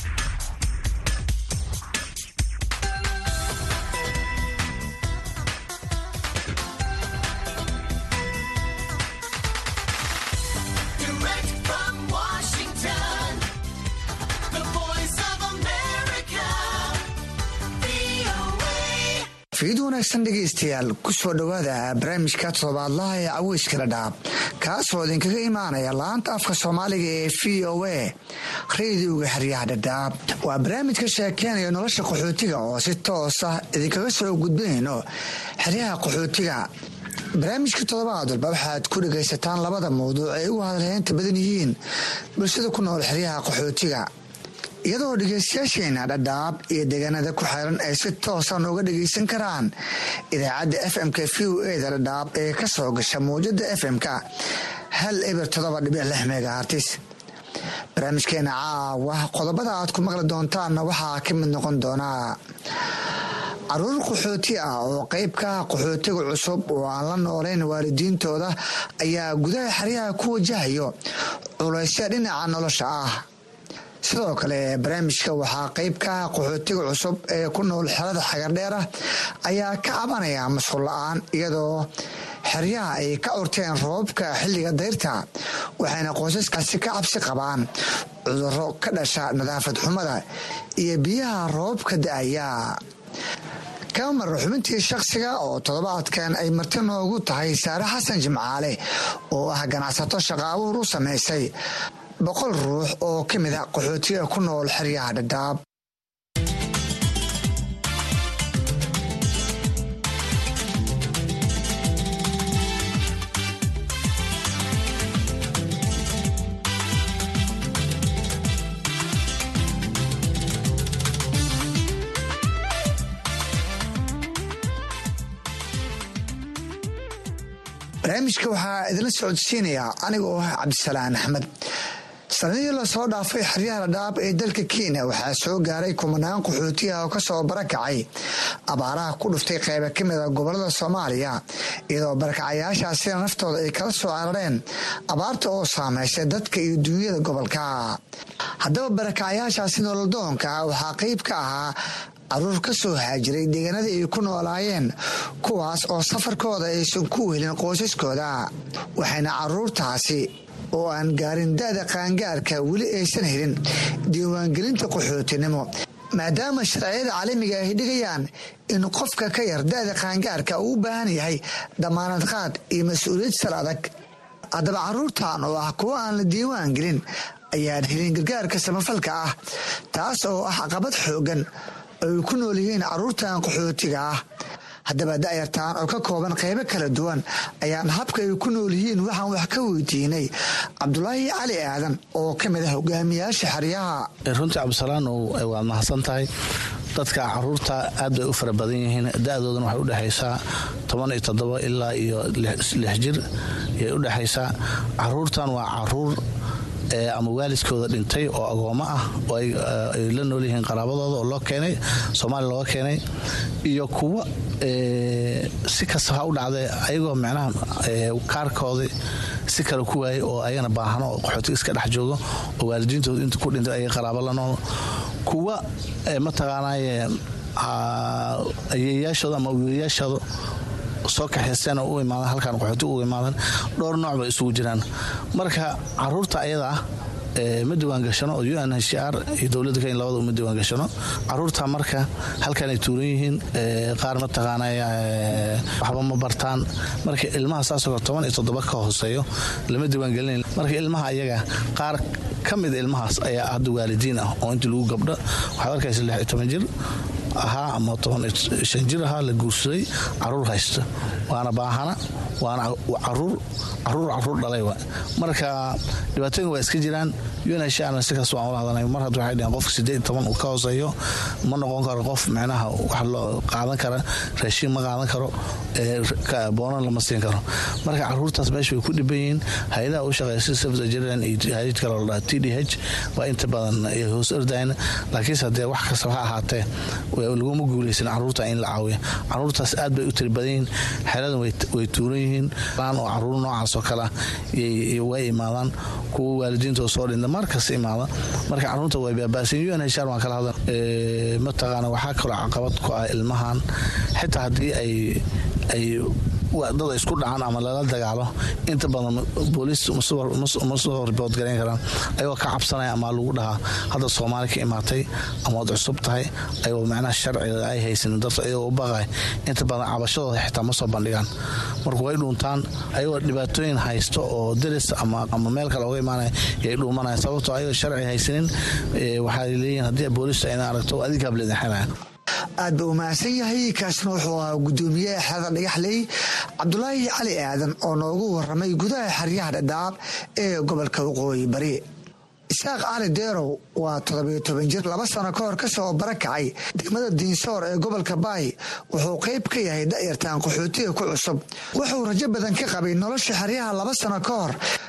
fiid wanaagsan dhegaystayaal ku soo dhowaada barnaamijka toddobaadlaha ee caweyska dhadhaab kaasoo idinkaga imaanaya laanta afka soomaaliga ee v o a rediyoga xeryaha dhadhaab waa barnaamij ka sheekeenaya nolosha qaxootiga oo si toos ah idinkaga soo gudbinayno xeryaha qaxootiga barnaamijka toddobaad walba waxaad ku dhegaysataan labada mawduuc ay ugu hadalheynta badan yihiin bulshada ku nool xeryaha qaxootiga iyadoo dhegaystayaasheena dhadhaab iyo deegaanada ku xiran ay si toosan uga dhagaysan karaan idaacadda fmk v o eda dhadhaab ee ka soo gasha mawjada fmk hal eber todoba dhibic lix megahartis barnaamijkeena caawa qodobada aad ku maqli doontaanna waxaa ka mid noqon doonaa caruur qaxooti ah oo qayb ka ah qaxootiga cusub oo aan la noolayn waalidiintooda ayaa gudaha xeryaha ku wajahayo culaysya dhinaca nolosha ah sidoo kale barnaamijka waxaa qayb ka ah qaxootiga cusub ee ku nool xerada xagardheer ah ayaa ka cabanaya mashquul la-aan iyadoo xeryaha ay ka urteen roobabka xilliga dayrta waxayna qoysaskaasi ka cabsi qabaan cuduro ka dhasha nadaafad xumada iyo biyaha roobabka da-aya kamar xubintii shakhsiga oo toddobaadkan ay marti noogu tahay saare xasan jimcaale oo ah ganacsato shaqa abuur u samaysay boqol ruux oo ka mid a qaxootiga ku nool xeryaha dhadhaab barnaamijka waxaa idinla socodsiinayaa aniga oo ah cabdisalaan axmed sanadihii lasoo dhaafay xeryaha dhadhaab ee dalka kenya waxaa soo gaaray kumanaan qaxootiah oo kasoo barakacay abaaraha ku dhuftay qayba ka mid a gobolada soomaaliya iyadoo barakacayaashaasina naftooda ay kala soo carareen abaarta oo saameysay dadka iyo duunyada gobolka haddaba barakacayaashaasi nololdoonka waxaa qayb ka ahaa caruur ka soo haajiray deegaanadii ay ku noolaayeen kuwaas oo safarkooda aysan ku wehelin qoysaskooda waxayna caruurtaasi oo aan gaarin da-da qaangaarka weli aysan helin diiwaangelinta qaxootinimo maadaama sharciyada caalamiga ay dhigayaan in qofka ka yar da-da qaangaarka uu u baahan yahay damaanad qaad iyo mas-uuliyad sal adag haddaba caruurtan oo ah kuwo aan la diiwaan gelin ayaan helin gargaarka samafalka ah taas oo ah caqabad xoogan ay ku nool yihiin caruurtan qaxootiga ah haddaba da'yartaan oo ka kooban qaybo kala duwan ayaan habka ay ku nool yihiin waxaan wax ka weydiinay cabdulaahi cali aadan oo ka mid ah hogaamiyaasha xeryaha runtii cabdisalaan waad mahadsan tahay dadka caruurta aad bay u fara badan yihiin da-doodana waxay udhexaysaa toban iyo toddoba ilaa iyo lix jir ayay udhexaysaa caruurtan waa caruur ama waalidkooda dhintay oo agoommo ah oo ay la nool yihiin qaraabadooda oo loo keenay soomaaliya looga keenay iyo kuwa si kasta ha u dhacdee ayagoo micnaha kaarkoodii si kale ku waayay oo ayagana baahano oo qaxootiga iska dhex joogo oo waalidiintooda inta ku dhintay ayay qaraabo la nool kuwa mataqaanaaye ayeeyaashooda ama wiilayaashooda soo kaxaysteen oo u imaadan halkan qaxooti u imaadan dhowr nooc bay isugu jiraan marka caruurta ayada ah ma diwaangashano oo un hcr iyo dowladda kenya labada uma diwaangashano caruurta marka halkan ay tuuran yihiin qaar mataqaanay waxba ma bartaan marka ilmaha saasoo toban iyo toddoba ka hooseeyo lama diwaangelinayn marka ilmaha ayaga qaar ka mida ilmahaas ayaa hadda waalidiin ah oo intii lagu gabdho waxaad arkaysa lix iyo toban jir ahaa ama toban shan jir ahaa la guursaday caruur haysta waana baahana waana caruur caruur caruur dhalay wa marka dhibaatooyin waa iska jiraan unhana sikaas waan ula hadlanay mar hadda waxay dheheen qofka sideed toban uu ka hooseeyo ma noqon karo qof micnaha wax loo qaadan kara raashiin ma qaadan karo boonan lama siin karo marka caruurtaas meesha way ku dhiban yihiin hay-adaha u shaqeysa safda jirilan iyo hay-ad kale oo dhaha t d h waa inta badan hoos ordayn laakiinse haddee wax kastaba ha ahaatee laguma guuleysan caruurta in la caawiya caruurtaas aad bay u tiri badan yihiin xeradan way tuuran yihiin oo caruur noocaas oo kale way imaadaan kuwa waalidiintoo soo dhinta markas imaada marka caruurta way baabaasan un hshaar waan kala hadlan mataqaana waxaa kaloo caqabad ku ah ilmahan xitaa haddii ay ay dad isku dhacaan ama lala dagaalo inta badan booliis ma soo ribood garayn karaan ayagoo ka cabsanaya ama lagu dhahaa hadda soomaali ka imaatay ama waad cusub tahay ayagoo macnaha sharciga ay haysanin dadka ayagoo u baqay inta badan cabashadooda xitaa ma soo bandhigaan marka way dhuuntaan ayagoo dhibaatooyin haysto oo deris ama meel kale oga imaanaya yay dhuumanaya sababtoo ayagoo sharci haysanin waxay leeyihin haddii booliista ina aragto adigaab leedin xelaya aad ba u mahadsan yahay kaasna wuxuu ahaa gudoomiyaha xerada dhagaxley cabdulaahi cali aadan oo noogu waramay gudaha xeryaha dhadhaab ee gobolka waqooyi bari isaaq cali deerow waa toddobiyo toban jir laba sano ka hor ka soo barakacay degmada diinsoor ee gobolka baay wuxuu qayb ka yahay da'yartaan qaxootiga ku cusub wuxuu rajo badan ka qabay nolosha xeryaha laba sano ka hor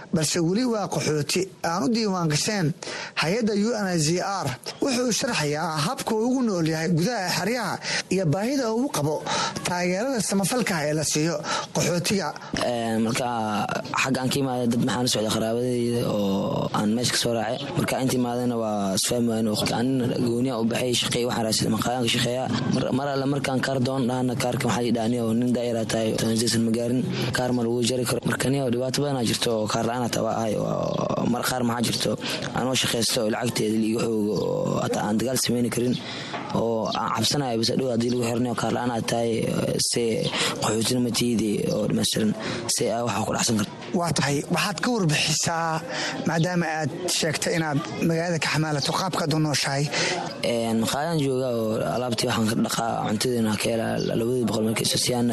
balse weli waa qaxooti aan u diiwaan gasheen hay-adda u n z r wuxuu sharxayaa habka uu ugu nool yahay gudaha xeryaha iyo baahida uu qabo taageerada samafalkaah ee la siiyo qaxootiga marka xagga aan ka imaada dad maxaan u socda qaraabadeyda oo aan meesha kasoo raacay marka inta imaadana waa isfahmi wayn anin gooniya u baxay shaqeey waxaan raasada maqaayaan ka shaqeeya mar alle markaan kaar doon dhahana kaarka waxaa ii dhahani oo nin daayara tahay tobanjaysan ma gaarin kaar ma lagu jari karo marka nin oo dhibaato badanaa jirto oo kaar la-aan hataa waa ahay mar qaar maxaa jirto anoo shaqaysto oo lacagteeda liiga xoogo oo hataa aan dagaal sameyni karin oo aan cabsanayo bas dhow haddii lagu xirnayo kaar la-aan aad tahay se qaxootina matiidi oo dhammaystiran se a waxaa ku dhacsan karta waa tahay waxaad ka warbixisaa maadaama aad sheegtay inaad magaalada ka xamaalato qaabkaad u nooshahay maqaayaan jooga oo alaabtii waxaan ka dhaqaa cuntadeena ka helaa labadii boqol marka isosiyaana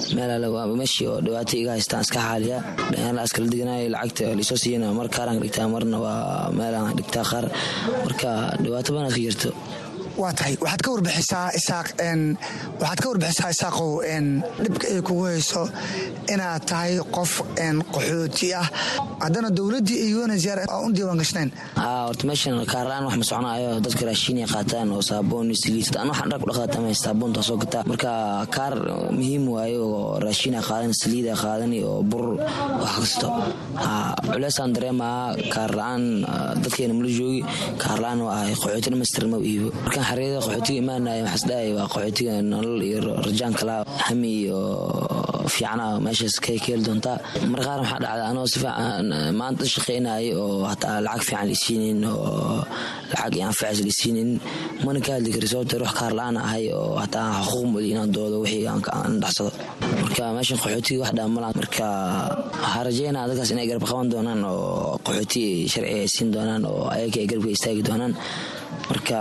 meel meeshii oo dhibaato iga haystaan iska xaaliya dhalinyarada askala deganaayo lacagta laisoo siiyana mar kaaraan ka dhigtaa marna waa meelaan dhigtaa qaar marka dhibaato badan iska jirto waa tahay waxaad ka warbixisaa isaaq waxaad ka warbixisaa isaaqow dhibka ay kugu hayso inaad tahay qof qaxooti ah haddana dowladdii iyo unhcr aan u diiwaan gashnayn horta meeshan kaarlaan wax ma soconaayo dadka raashiinay qaataan oo saaboon saliid an waxaan dhar ku dhaqaatama saaboonta soo gataa marka kaar muhiim waaye oo raashiina qaadan saliida qaadani oo bur wax kasto culeysaan dareemaa kaar la-aan dadkeena mala joogi kaar la-aan waa ahay qaxooti dhamaystiran ma iibo markaan xareeda qaxootiga imaanaya waxaas dhahay waa qaxootiga nolol iyo rajaan kala hami iyo fiicana meeshaas ka keeli doontaa mar qaar waxaa dhacda anoo si fiican maanta shaqaynayay oo hataa lacag fiican liisiinin oo lacag iyo anfacis liisiinin mana ka hadli kari sababta ruux kaar la-aan ahay oo hataa xuquuq mudi inaan doodo wixii aan dhaxsado marka meeshan qaxootiga wax dhaamala marka waxaa rajeynaa dadkaas inay garab qaban doonaan oo qaxooti sharci ay siin doonaan oo ayaga ay garabka istaagi doonaan marka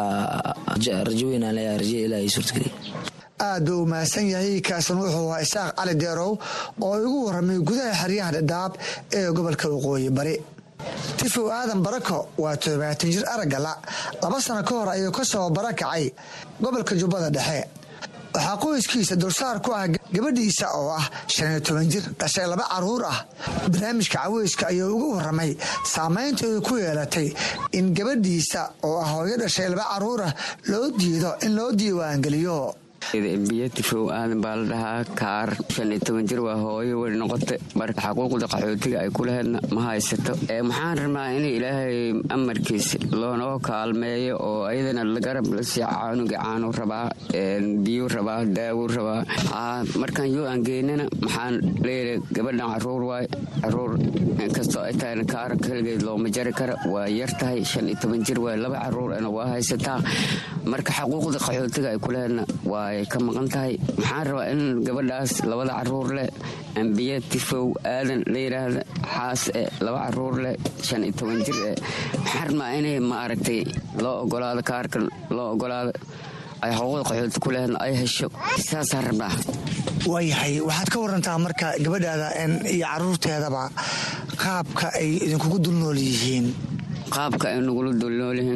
rajo weynaan leeyahay rajo ilaahay suurtageliya aad buu u mahadsan yahay kaasan wuxuu ahaa isaaq cali deerow oo igu warramay gudaha xeryaha dhadhaab ee gobolka waqooyi bari tifow aadan barako waa toddobaatan jir araggala laba sano ka hor ayuu ka soo barakacay gobolka jubbada dhexe waxaa qoyskiisa dulsaar ku ah gabadhiisa oo ah shan iyo toban jir dhashay laba caruur ah barnaamijka caweyska ayuu ugu warramay saamaynta ay ku yeelatay in gabadhiisa oo ah hooyo dhashay laba caruur ah loo diido in loo diiwaangeliyo biyo tifow aadan baa la dhahaa kaar shan iyo toban jir waa hooyo wey noqota marka xaquuqda qaxootiga ay ku laheydna ma haysato maxaan rabnaa in ilaahay amarkiis loonoo kaalmeeyo oo ayadana garab la sii caanuga caanu rabaa biyu rabaa daawo rabaa markaan yoo aan geynana maxaan leeyahay gabadhan caruur waay caruur inkastoo ay tahayna kaar keligeed looma jari kara waa yar tahay shan iyo toban jir waay laba caruurna waa haysataa marka xaquuqda qaxootiga ay ku laheydna waa ka maqan tahay maxaan rabaa in gabadhaas labada caruur leh ambiye tifow aadan la yidhaahda xaas e laba caruur leh shan iyo toban jir e maxaan rabnaa inay ma aragtay loo ogolaado kaarka loo ogolaado ay xuquuqda qaxooti ku leheedna ay hesho saasaan rabnaa waayahay waxaad ka warantaa marka gabadhaada iyo caruurteedaba qaabka ay idinkugu dulnool yihiin qaabka ay nagula dulnoolyihiin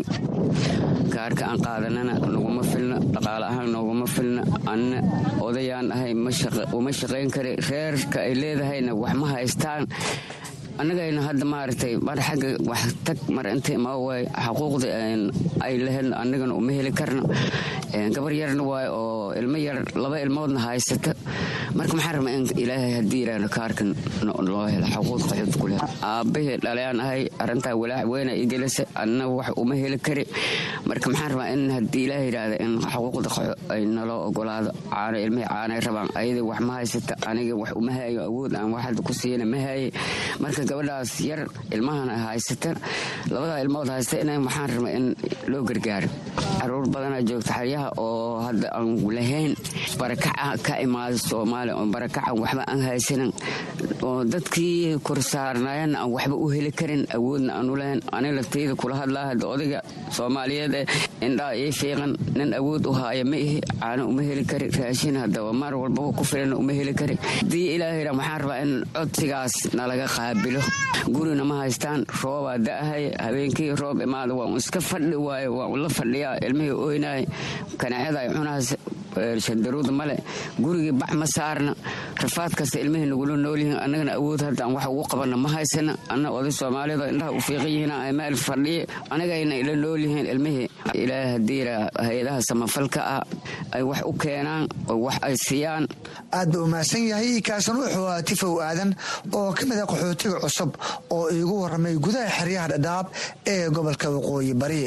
kaarka aan qaadanana naguma filna dhaqaale ahaan nooguma filna anna odayaan ahay uma shaqayn kara reerka ay leedahayna wax ma haystaan annagayna hadda maaragtay mar xagga wax tag mar inta imaa waay xaquuqda ay laheydna annagana uma heli karna gabar yarna waay oo ilmo yar laba ilmoodna haysata marka maxaa rabaa in ilaahay haddii yidhaahdo kaarkan loo helo xaquuq qaxood ku leh aabbahii dhalayaan ahay arrintaa walaac weyna i gelisa anna wax uma heli kari marka maxaan rabaa in haddii ilaahay yidhaahdo in xaquuqda qaxo ay naloo ogolaado caano ilmihii caanay rabaan ayada wax ma haysata aniga wax uma hayo awood aan waxad ku siiyana ma haye marka gabadhaas yar ilmahan haysata labadaa ilmood haysta in waxaan rabaa in loo gargaaro caruur badanaa joogta xeryaha oo hadda aan lahayn barakaca ka imaada soomaaliya oo barakacan waxba aan haysanin oo dadkii korsaarnaayana aan waxba u heli karin awoodna aanu lahayn ani laftayda kula hadlaa hadda odayga soomaaliyeed ee indhaa ii fiiqan nin awood u haaya ma ihi caano uma heli kari raashin haddaba mar walbaba ku filana uma heli kari haddii ilaahayra waxaan rabaa in codsigaas nalaga qaabilo gurina ma haystaan roobaa da'ahay habeenkii roob imaada waa un iska fadhi waayo waa un la fadhiyaa ilmihii oynaay kanaacada ay cunahaas shandaruud male gurigii bac ma saarna rafaad kasta ilmihii nagula noolyihiin annagana awood haddaan wax ugu qabanna ma haysana anna oday soomaalida indhaha u fiiqan yihiin meel fadhiye anagayna ila noolyihiin ilmihii ilaahay hadiira hay-adaha samafalka ah ay wax u keenaan oo wax ay siiyaan aad buu umahadsan yahay kaasna wuxuu ahaa tifow aadan oo ka mid a qaxootiga cusub oo iigu warramay gudaha xeryaha dhadhaab ee gobolka waqooyi bari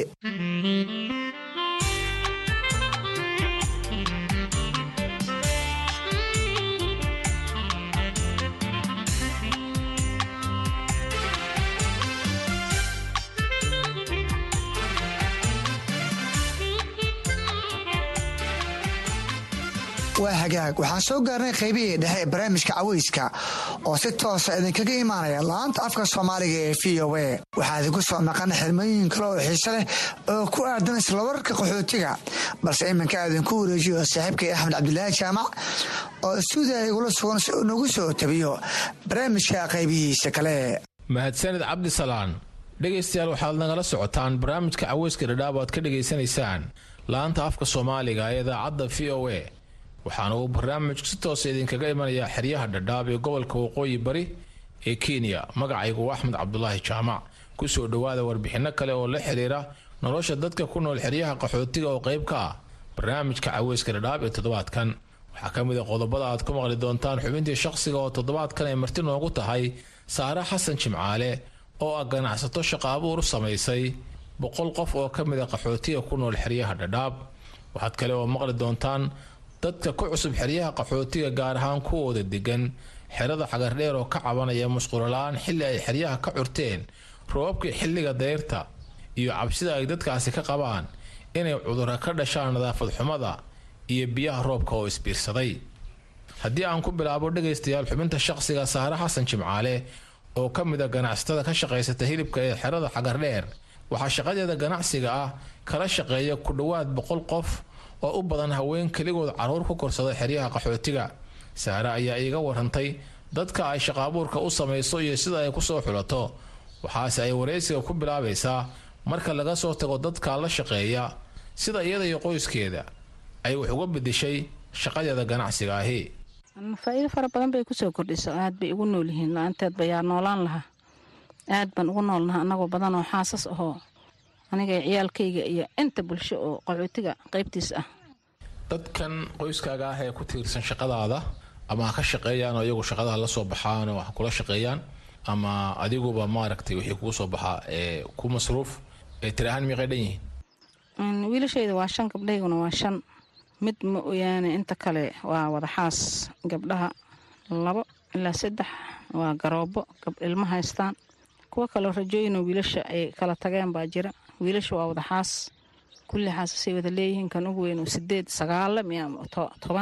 waa hagaag waxaan soo gaarnay qaybihii dhexe ee barnaamijka caweyska oo si toosa idinkaga imaanaya laanta afka soomaaliga ee v o a waxaa idinku soo maqan xirmooyin kale oo xiise leh oo ku aadan isla wararka qaxootiga balse iminka idinku wareejiyo saaxiibkay axmed cabdulaahi jaamac oo stuudiya igula sugan si uu nagu soo tabiyo barnaamijka qaybihiisa kale mahadsanid cabdisalaan dhegaystayaal waxaad nagala socotaan barnaamijka caweyska dhadhaab aad ka dhegaysanaysaan laanta afka soomaaliga ee idaacadda v o a waxaana uu barnaamijku si toosa idinkaga imanayaa xeryaha dhadhaab ee gobolka waqooyi bari ee kenya magacaygu axmed cabdulaahi jaamac kusoo dhowaada warbixinno kale oo la xiriira nolosha dadka ku nool xeryaha qaxootiga oo qayb ka ah barnaamijka caweyska dhadhaab ee toddobaadkan waxaa ka mid a qodobada aad ku maqli doontaan xubintii shaqsiga oo toddobaadkan ay marti noogu tahay saare xasan jimcaale oo ah ganacsato shaqo abuur u samaysay boqol qof oo ka mid a qaxootiga ku nool xeryaha dhadhaab waxaad kale oo maqli doontaan dadka ku cusub xeryaha qaxootiga gaar ahaan kuwooda degan xerada xagardheer oo ka cabanaya musqulola-aan xilli ay xeryaha ka curteen roobabkii xilliga dayrta iyo cabsida ay dadkaasi ka qabaan inay cudurra ka dhashaan nadaafad xumada iyo biyaha roobka oo isbiirsaday haddii aan ku bilaabo dhegaystayaal xubinta shaqsiga saare xasan jimcaale oo ka mid a ganacsatada ka shaqaysata hilibka ee xerada xagardheer waxaa shaqadeeda ganacsiga ah kala shaqeeya ku dhowaad boqol qof oo u badan haween keligood caruur ku korsada xeryaha qaxootiga saare ayaa iiga warantay dadka ay shaqaabuurka u samayso iyo sida ay kusoo xulato waxaase ay waraysiga ku bilaabaysaa marka laga soo tago dadka la shaqeeya sida iyada iyo qoyskeeda ay wax uga bedeshay shaqadeeda ganacsiga ahi faa-iido fara badan bay kusoo kordhiso aad bay ugu nool yihiin la-aanteed bayaa noolaan lahaa aad baan ugu noolnaha anagoo badan oo xaasas ahoo aniga ciyaalkayga iyo inta bulsho oo qaxootiga qaybtiis ah dadkan qoyskaaga ah ee ku tiirsan shaqadaada ama ha ka shaqeeyaan oo iyagu shaqadaha la soo baxaan oo ha kula shaqeeyaan ama adiguba maaragtay wixii kugu soo baxaa ee ku masruuf ee tiri ahaan miiqay dhan yihiin wiilashayda waa shan gabdhayguna waa shan mid ma oyaane inta kale waa wadaxaas gabdhaha labo ilaa saddex waa garoobo gabdh ilmo haystaan kuwo kaleo rajooyinoo wiilasha ay kala tageen baa jira wiilasha waa wadaxaas kulli xaasasay wada leeyihiin kan ugu weyn sideed sagaala miya toban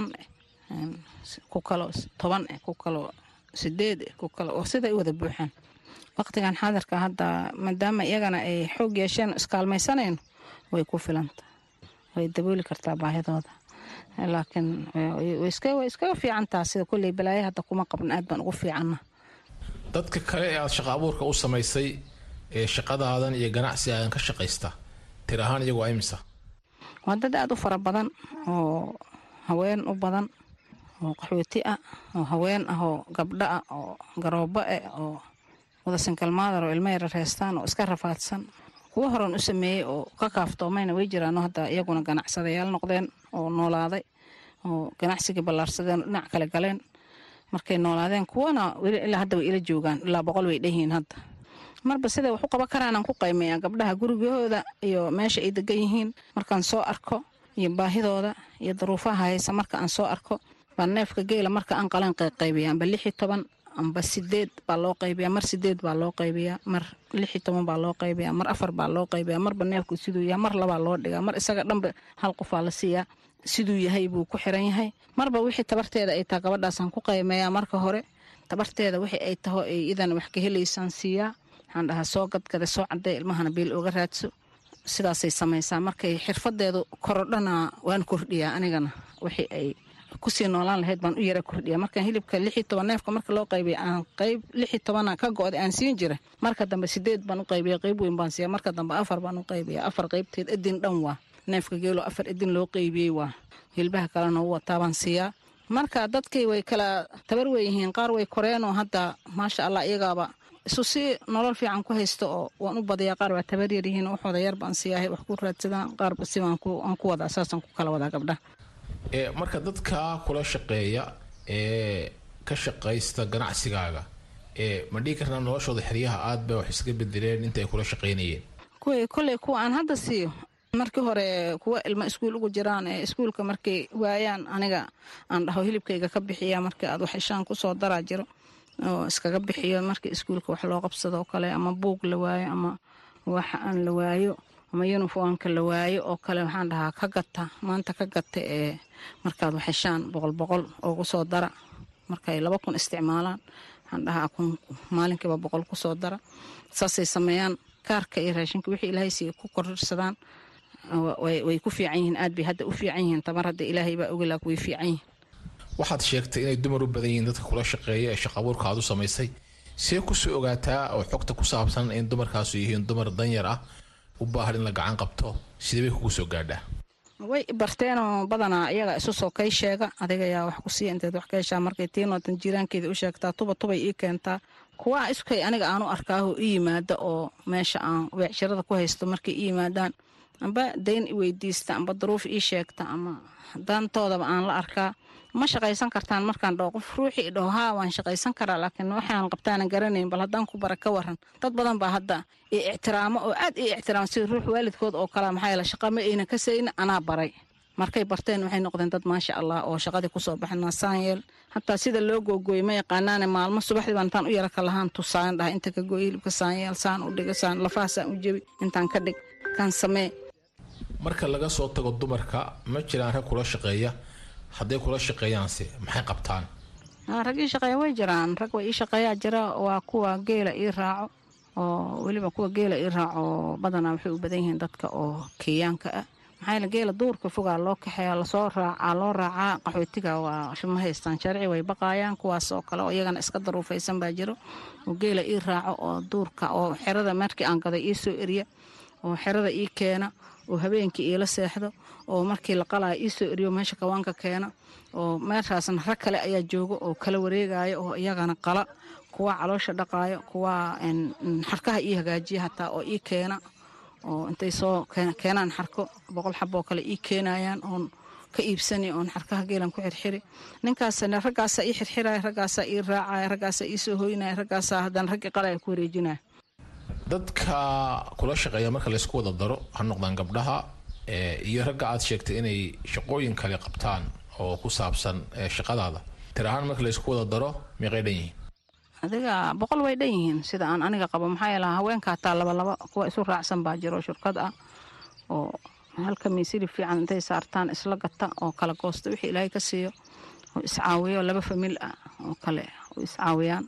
ku kaloo toban eh ku kaloo sideed eh ku kale oo siday u wada buuxaan waqtigan xaadirka hadda maadaama iyagana ay xoog yeesheen iskaalmaysanayno way ku filanta way dabooli kartaa baahidooda laakiin way iskaga fiicantaa sida kulley balaayo hadda kuma qabna aad baan ugu fiicanna dadka kale ee aada shaqa abuurka u samaysay ee shaqadaadan iyo ganacsigaadan ka shaqaysta tir ahaan iyagu imisa waa dad aada u fara badan oo haween u badan oo qaxooti ah oo haween ah oo gabdho ah oo garoobo ah oo wada sinkalmaadar oo ilmo yarar haystaan oo iska rafaadsan kuwo horan u sameeyey oo ka kaaftoomayna way jiraano hadda iyaguna ganacsadayaal noqdeen oo noolaaday oo ganacsigii ballaarsadeen dhinac kale galeen markay noolaadeen kuwana ilaa hadda way ila joogaan ilaa boqol way dhanyihiin hadda marba siday wax u qaban karaanaan ku qaymeeyaa gabdhaha gurigahooda iyo meesha ay degan yihiin markaan soo arko iyo baahidooda iyo daruufaha haysa marka aan soo arko baa neefka geela marka aan qaleen qayqaybiya amba lixi toban amba sideed baa loo qaybiyaa mar sideed baa loo qaybiyaa mar lixi toban baa loo qaybiyaa mar afar baa loo qaybiyaa marba neefku siduu yahay mar labaa loo dhigaa mar isaga dhanba hal qofaa la siiyaa siduu yahay buu ku xiran yahay marba wixii tabarteeda ay taha gabadhaasaan ku qaymeeyaa marka hore tabarteeda wixii ay taho ay idan wax ka helaysaan siiyaa waxaan dhahaa soo gadgada soo cadday ilmahana biil oga raadso sidaasay samaysaa markay xirfadeedu korodhana waan kordhiyaa anigana wixii ay kusii noolaan lahayd baan u yara kordhiya markaan hilibka lixi toban neefka marka loo qaybiya aan qayb lixi tobana ka go-da aan siin jira marka dambe sideed baan u qaybiya qayb weyn baan siiya marka dambe afar baan u qaybiya afar qaybteed adin dhan waa neefka geelo afar idin loo qeybiyey waa hilbaha kalena u wataabaan siiyaa marka dadkii way kala tabar weyihiin qaar way koreenoo hadda maasha allah iyagaaba isu si nolol fiican ku haysta oo waan u badayaa qaar waa tabar yaryihiin waxooda yar baan siiyahay wax ku raadsadaan qaarba si aan ku wadaa saasaan ku kala wadaa gabdhaha marka dadka kula shaqeeya ee ka shaqaysta ganacsigaaga ma dhihi karnaa noloshooda xeryaha aad bay wax iska bedeleen inta ay kula shaqaynayeen kuwii kolley kuwa aan hadda siiyo markii hore kuwa ilmo iskuul ugu jiraan ee iskuulka markay waayaan aniga aan dhaho hilibkayga ka bixiya markii aad wax ishaan kusoo daraa jiro oo iskaga bixiyo markii iskuulka wax loo qabsado oo kale ama buug la waayo ama wax aan la waayo ama yuniformka la waayo oo kale waxaan dhahaa ka gata maanta ka gata ee markaad wax heshaan boqol boqol ugu soo dara markay laba kun isticmaalaan waxaan dhahaa kun maalinkiiba boqol kusoo dara saasay sameeyaan kaarka iyo raashinka wixii ilaahay siiya ku kororsadaan way ku fiican yihiin aad bay hadda u fiican yihiin tamar hadda ilaahay baa ogalaag way fiican yihiin waxaad sheegtay inay dumar u badan yihiin dadka kula shaqeeya ee shaqabuurka aad u samaysay see kusoo ogaataa oo xogta ku saabsan in dumarkaasu yihiin dumar danyar ah u baahan in la gacan qabto sidee bay kugu soo gaadhaa way barteenoo badanaa iyaga isu soo kay sheega adiga yaa wax ku siiya inteed wax ka heshaa markay tiinootan jiiraankeeda u sheegtaa tuba tubay ii keentaa kuwaa iskay aniga aanu arkaaho i yimaada oo meesha aan weecshirada ku haysto markay i yimaadaan amba dayn i weydiista amba duruuf ii sheegta ama dantoodaba aan la arkaa ma shaqaysan kartaan markaan dhaho qof ruuxii dhaho haa waan shaqaysan karaa laakiin waxaan qabtaanan garanayn bal haddaan ku bara ka waran dad badan baa hadda i ictiraamo oo aad ii ictiraamo sida ruux waalidkood oo kale maxaa yeele shaqa ma ayna ka sayna anaa baray markay barteen waxay noqdeen dad maasha allah oo shaqadii kusoo baxna saanyeel hataa sida loo googooyey ma yaqaanaane maalmo subaxdii baan intaan u yara ka lahaan tusaan dhaha inta ka gooy hilibka saanyeel saan u dhiga saan lafaha saan u jebi intaan ka dhig kan samee marka laga soo tago dumarka ma jiraan rag kula shaqeeya hadday kula shaqeeyaanse maxay qabtaan rag ii shaqeeya way jiraan rag way ii shaqeeyaa jira waa kuwa geela ii raaco oo weliba kuwa geela ii raaco badanaa waxay u badan yihiin dadka oo keeyaanka ah maxaa yeele geela duurka fogaa loo kaxeeya lasoo raacaa loo raacaa qaxootiga waa ma haystaan sharci way baqaayaan kuwaas oo kale oo iyagana iska daruufaysan baa jiro oo geela ii raaco oo duurka oo xerada markii aan gaday ii soo eriya oo xerada ii keena oo habeenkii iila seexdo oo markii la qalaya ii soo eriyo meesha kawaanka keena oo meeshaasna rag kale ayaa jooga oo kala wareegaya oo iyagana qala kuwa caloosha dhaqaayo kuwa xarkaha ii hagaajiya hataa oo ii keena oo intay soo keenaan xarko boqol xaboo kale ii keenayaan oon ka iibsani oon xarkaha geelan ku xirxiri ninkaasna raggaasaa ii xirxiraya raggaasaa ii raacaya raggaasaa ii soo hoynaya raggaasaa haddana raggii qalaya ku wareejinaya dadka kula shaqeeya marka laysku wada daro ha noqdaan gabdhaha iyo ragga aad sheegtay inay shaqooyin kale qabtaan oo ku saabsan shaqadaada tir ahaan marka laysku wada daro meeqay dhan yihiin adiga boqol way dhan yihiin sida aan aniga qabo maxaa yeela haweenka hataa labalaba kuwa isu raacsan baa jiro shirkad ah oo halka miisili fiican intay saartaan isla gata oo kala goosta wixii ilaahay ka siiyo oo iscaawiyo laba famil ah oo kale oo iscaawiyaan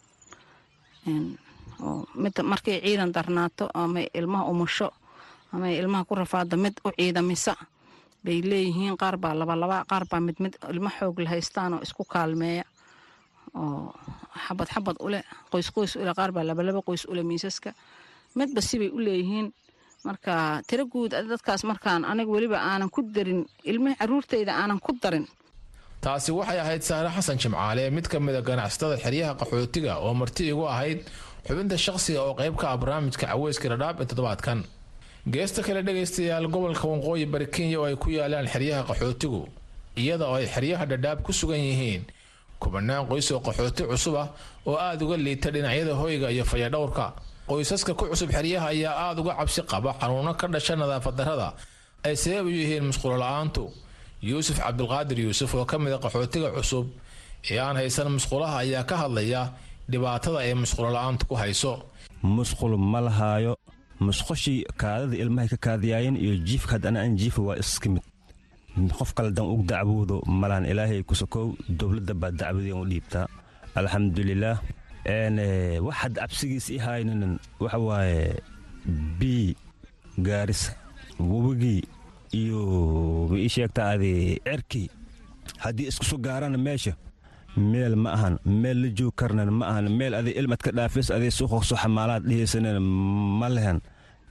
oo mid markay ciidan darnaato ama ilmaha umusho ama ilmaha ku rafaado mid u ciidamisa bay leeyihiin qaar baa labalaba qaar baa mid mid ilmo xoog la haystaan oo isku kaalmeeya oo xabad xabad ule qoys qoys ule qaar baa labalaba qoys ule miisaska midba sibay u leeyihiin marka tiro guud dadkaas markaan aniga weliba aanan ku darin ilmihii caruurtayda aanan ku darin taasi waxay ahayd saare xasan jimcaale mid ka mida ganacsatada xeryaha qaxootiga oo marti igu ahayd xubinta shaqsiga oo qayb ka ah barnaamijka caweyska dhadhaab ee toddobaadkan geesta kale dhegaystayaal gobolka waqooyi bari kenya oo ay ku yaalaan xeryaha qaxootigu iyada oo ay xeryaha dhadhaab ku sugan yihiin kubanaan qoys oo qaxooti cusub ah oo aada uga liita dhinacyada hoyga iyo fayadhowrka qoysaska ku cusub xeryaha ayaa aada uga cabsi qaba xanuuno ka dhasha nadaafad darrada ay sabab u yihiin musqulo la-aantu yuusuf cabdulqaadir yuusuf oo ka mid a qaxootiga cusub ee aan haysan musqulaha ayaa ka hadlaya dhibaatada ay musqulo la-aantu ku hayso musqul ma lahaayo musqushii kaadada ilmahay ka kaadiyaayeen iyo jiifka haddana aan jiifa waa iska mid qof kale dan ug dacwoodo malahan ilaahay kusokow dowladda baa dacwadeen u dhiibtaa alxamdulilaah wax had cabsigiis i haynin waxa waaye bii gaarisa webigii iyo ma ii sheegtaa adi cerkii haddii isku soo gaarana meesha meel ma ahan meel la joog karnan ma ahan meel adi ilmad ka dhaafis adi suuqa soo xamaalaad dhihaysanen ma lehen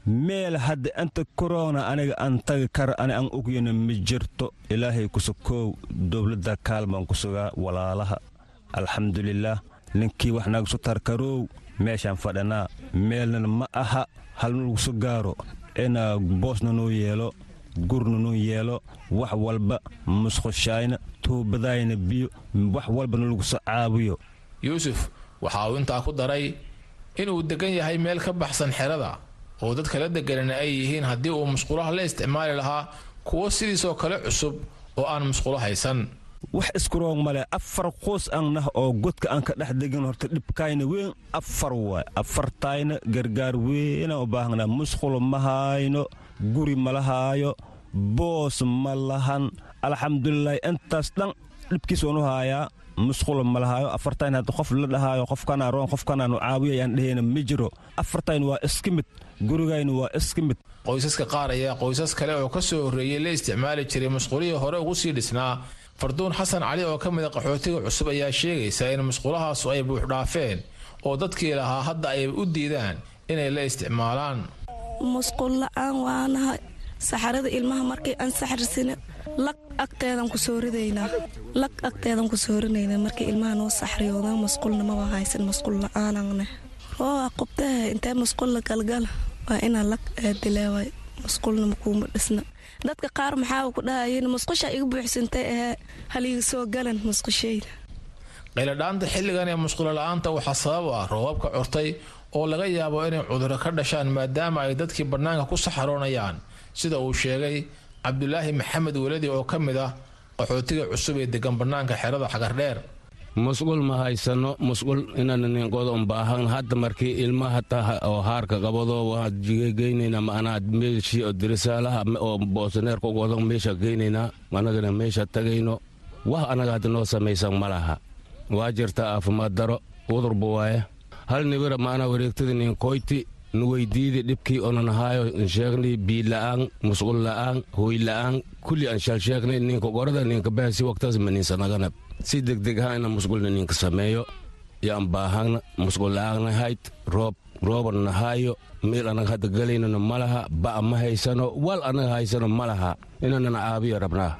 meel hadda inta korona aniga aan tagi kara ani aan ogyana ma jirto ilaahay kusukoow dowladda kaalmaan ku sugaa walaalaha alxamdulilaah ninkii wax nagasu tarkaroow meeshaan fadhanaa meelnana ma aha halna lagusu gaaro inaa boosna noo yeelo gurna noo yeelo wax walba musqushayna tuubadayna biyo wax walbana laguso caawiyo yuusuf waxa uu intaa ku daray inuu degan yahay meel ka baxsan xerada oo dadka la deganana ay yihiin haddii uu musqulaha la isticmaali lahaa kuwo sidiisoo kale cusub oo aan musqulo haysan wax iskuroog male afar qoos aan nah oo godka aan ka dhex degin horta dhibkayna weyn afar waay afartayna gargaar weynaan u baahnaa musqulo ma hayno guri ma lahaayo boos ma lahan alxamdulilaahi intaas dhan dhibkiis waanu haayaa musqulo ma lahaayo afartayn hadda qof la dhahaayo qofkanaa roon qofkanaanu caawiya aan dhehayna ma jiro afartayn waa iska mid gurigayna waa iska mid qoysaska qaar ayaa qoysas kale oo ka soo horreeyey la isticmaali jiray musqulihii hore ugu sii dhisnaa farduun xasan cali oo ka mida qaxootiga cusub ayaa sheegaysa in musqulahaasu ay buuxdhaafeen oo dadkii lahaa hadda ay u diidaan inay la isticmaalaan musqul la-aan waanahay saxarada ilmaha markay aan saxarsina lag agteedan ku soo ridaynaa lag agteedan ku soo rinaynaa markay ilmaha noo saxriyooda musqulna maba haysan musqul la-aananne rooa qubtaha intee musqul la galgala waa inaa lag aadileeway musqulna makuuma dhisna dadka qaar maxaa ku dhahayeen musqusha iga buuxsantay ahee haliga soo galan musqushayda qayladhaanta xilligan ee musqulo la-aanta waxaa sabab ah roobabka curtay oo laga yaabo inay cuduro ka dhashaan maadaama ay dadkii bannaanka ku saxaroonayaan sida uu sheegay cabdulaahi maxamed weladi oo ka mid ah qaxootiga cusub ee degan bannaanka xerada xagardheer musqul ma haysano musqul inanninqoda unbaahan hadda markii ilmaha taha oo haarka qabado waa jigegeynayna maanaa meeshii oo dirisaalaha oo boosaneerka ugodo meesha geynaynaa anagana meesha tagayno wax anaga hadda noo samaysan ma laha waa jirta aafimaad daro udurba waaye hal nibira maanaa wareegtada ninkoyti nuweydiidi dhibkii onanahaayo nsheegnay biila'aan musqul la'aan hooy la'aan kulli aan shalsheegnay ninka gorada ninka bahasi waqtaas maninsanaganab si degdeg ha ina musqulna ninka sameeyo yaan baahana musqul la'aanna hayd roob rooban nahaayo meel anaga hadda galaynana ma laha ba'a ma haysano wal anaga haysano ma laha inanana caabiyo rabnaa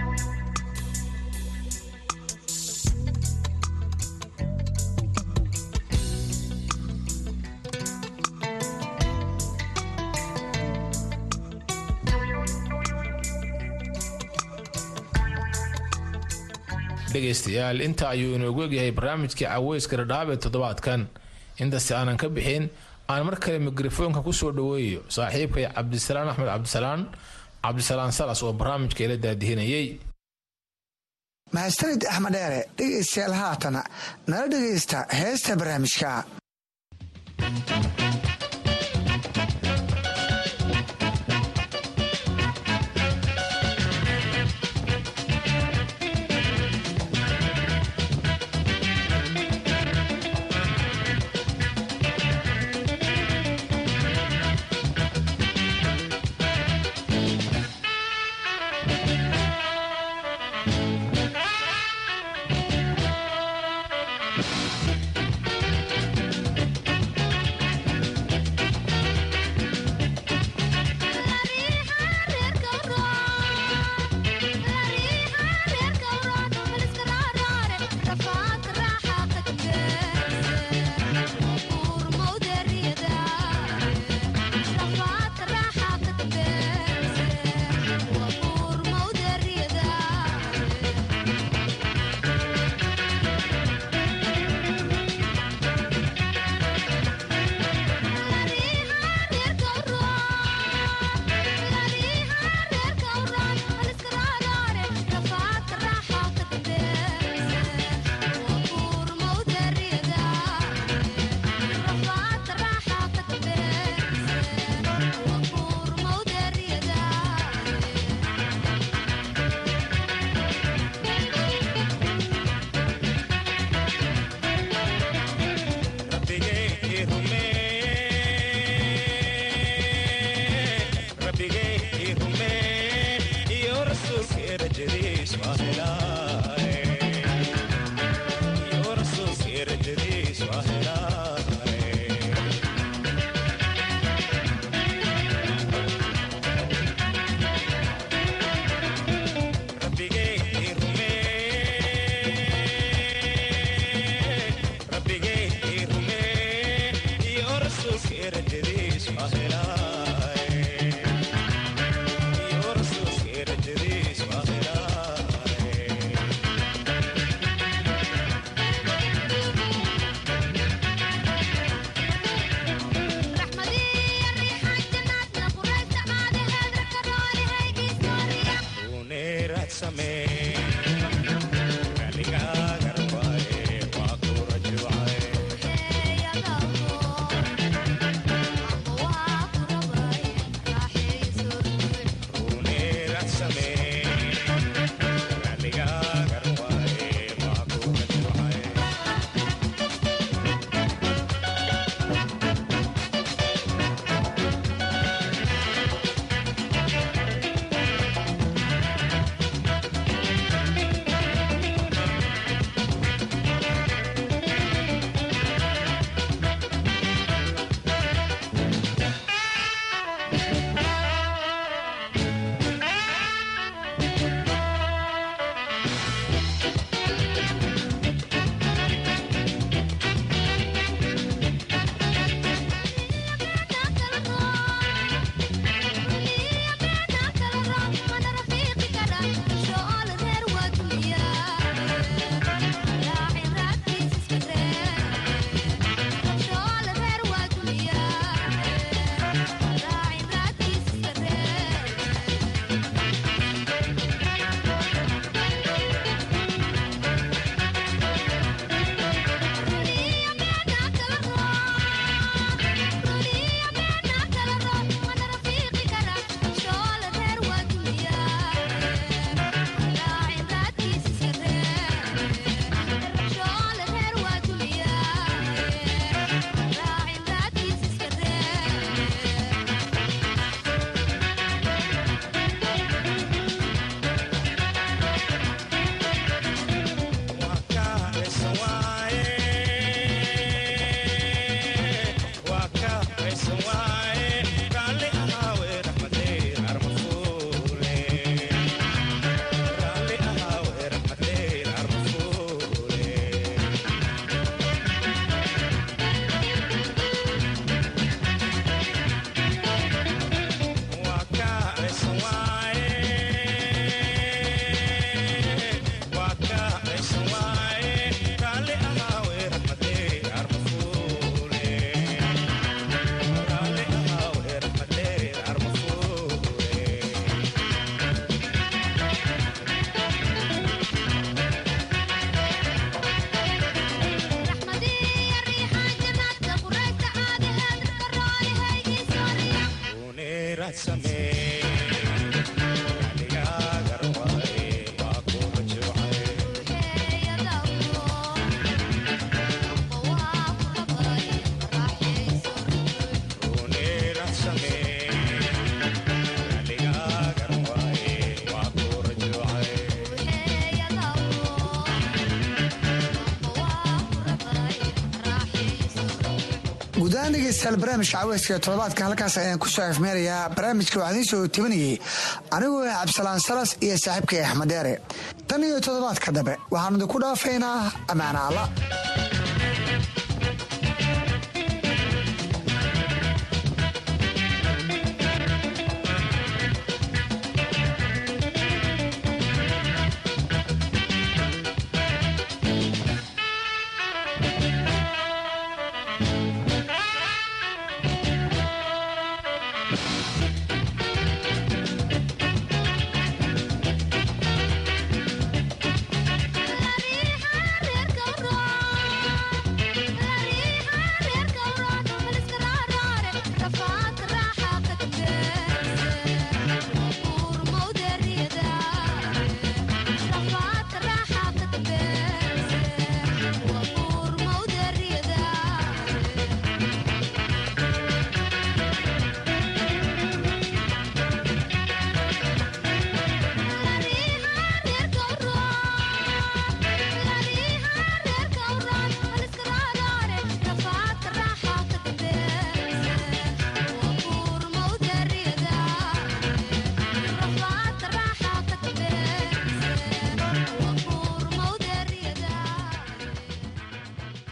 dhegaystayaal inta ayuu inoogu egyahay barnaamijkii caweyska dhadhaab ee toddobaadkan intasi aanan ka bixin aan mar kale mikrofoonka kusoo dhaweeyo saaxiibkay cabdisalaan axmed cabdisalaan cabdisalaan salas oo barnaamijka ila daadihinayay mahadsanid axmed dheere dhegaystayaal haatana nala dhegaysta heesta barnaamijka guudahaan dhegeystayaal barnaamijka caweyska ee toddobaadka halkaas ayaan ku soo afmeerayaa barnaamijka waxaa idiin soo tabinayay anigoo ah cabdisalaan salas iyo saaxiibkay axmed deere tan iyo toddobaadka dambe waxaanu idinku dhaafaynaa ammaana alla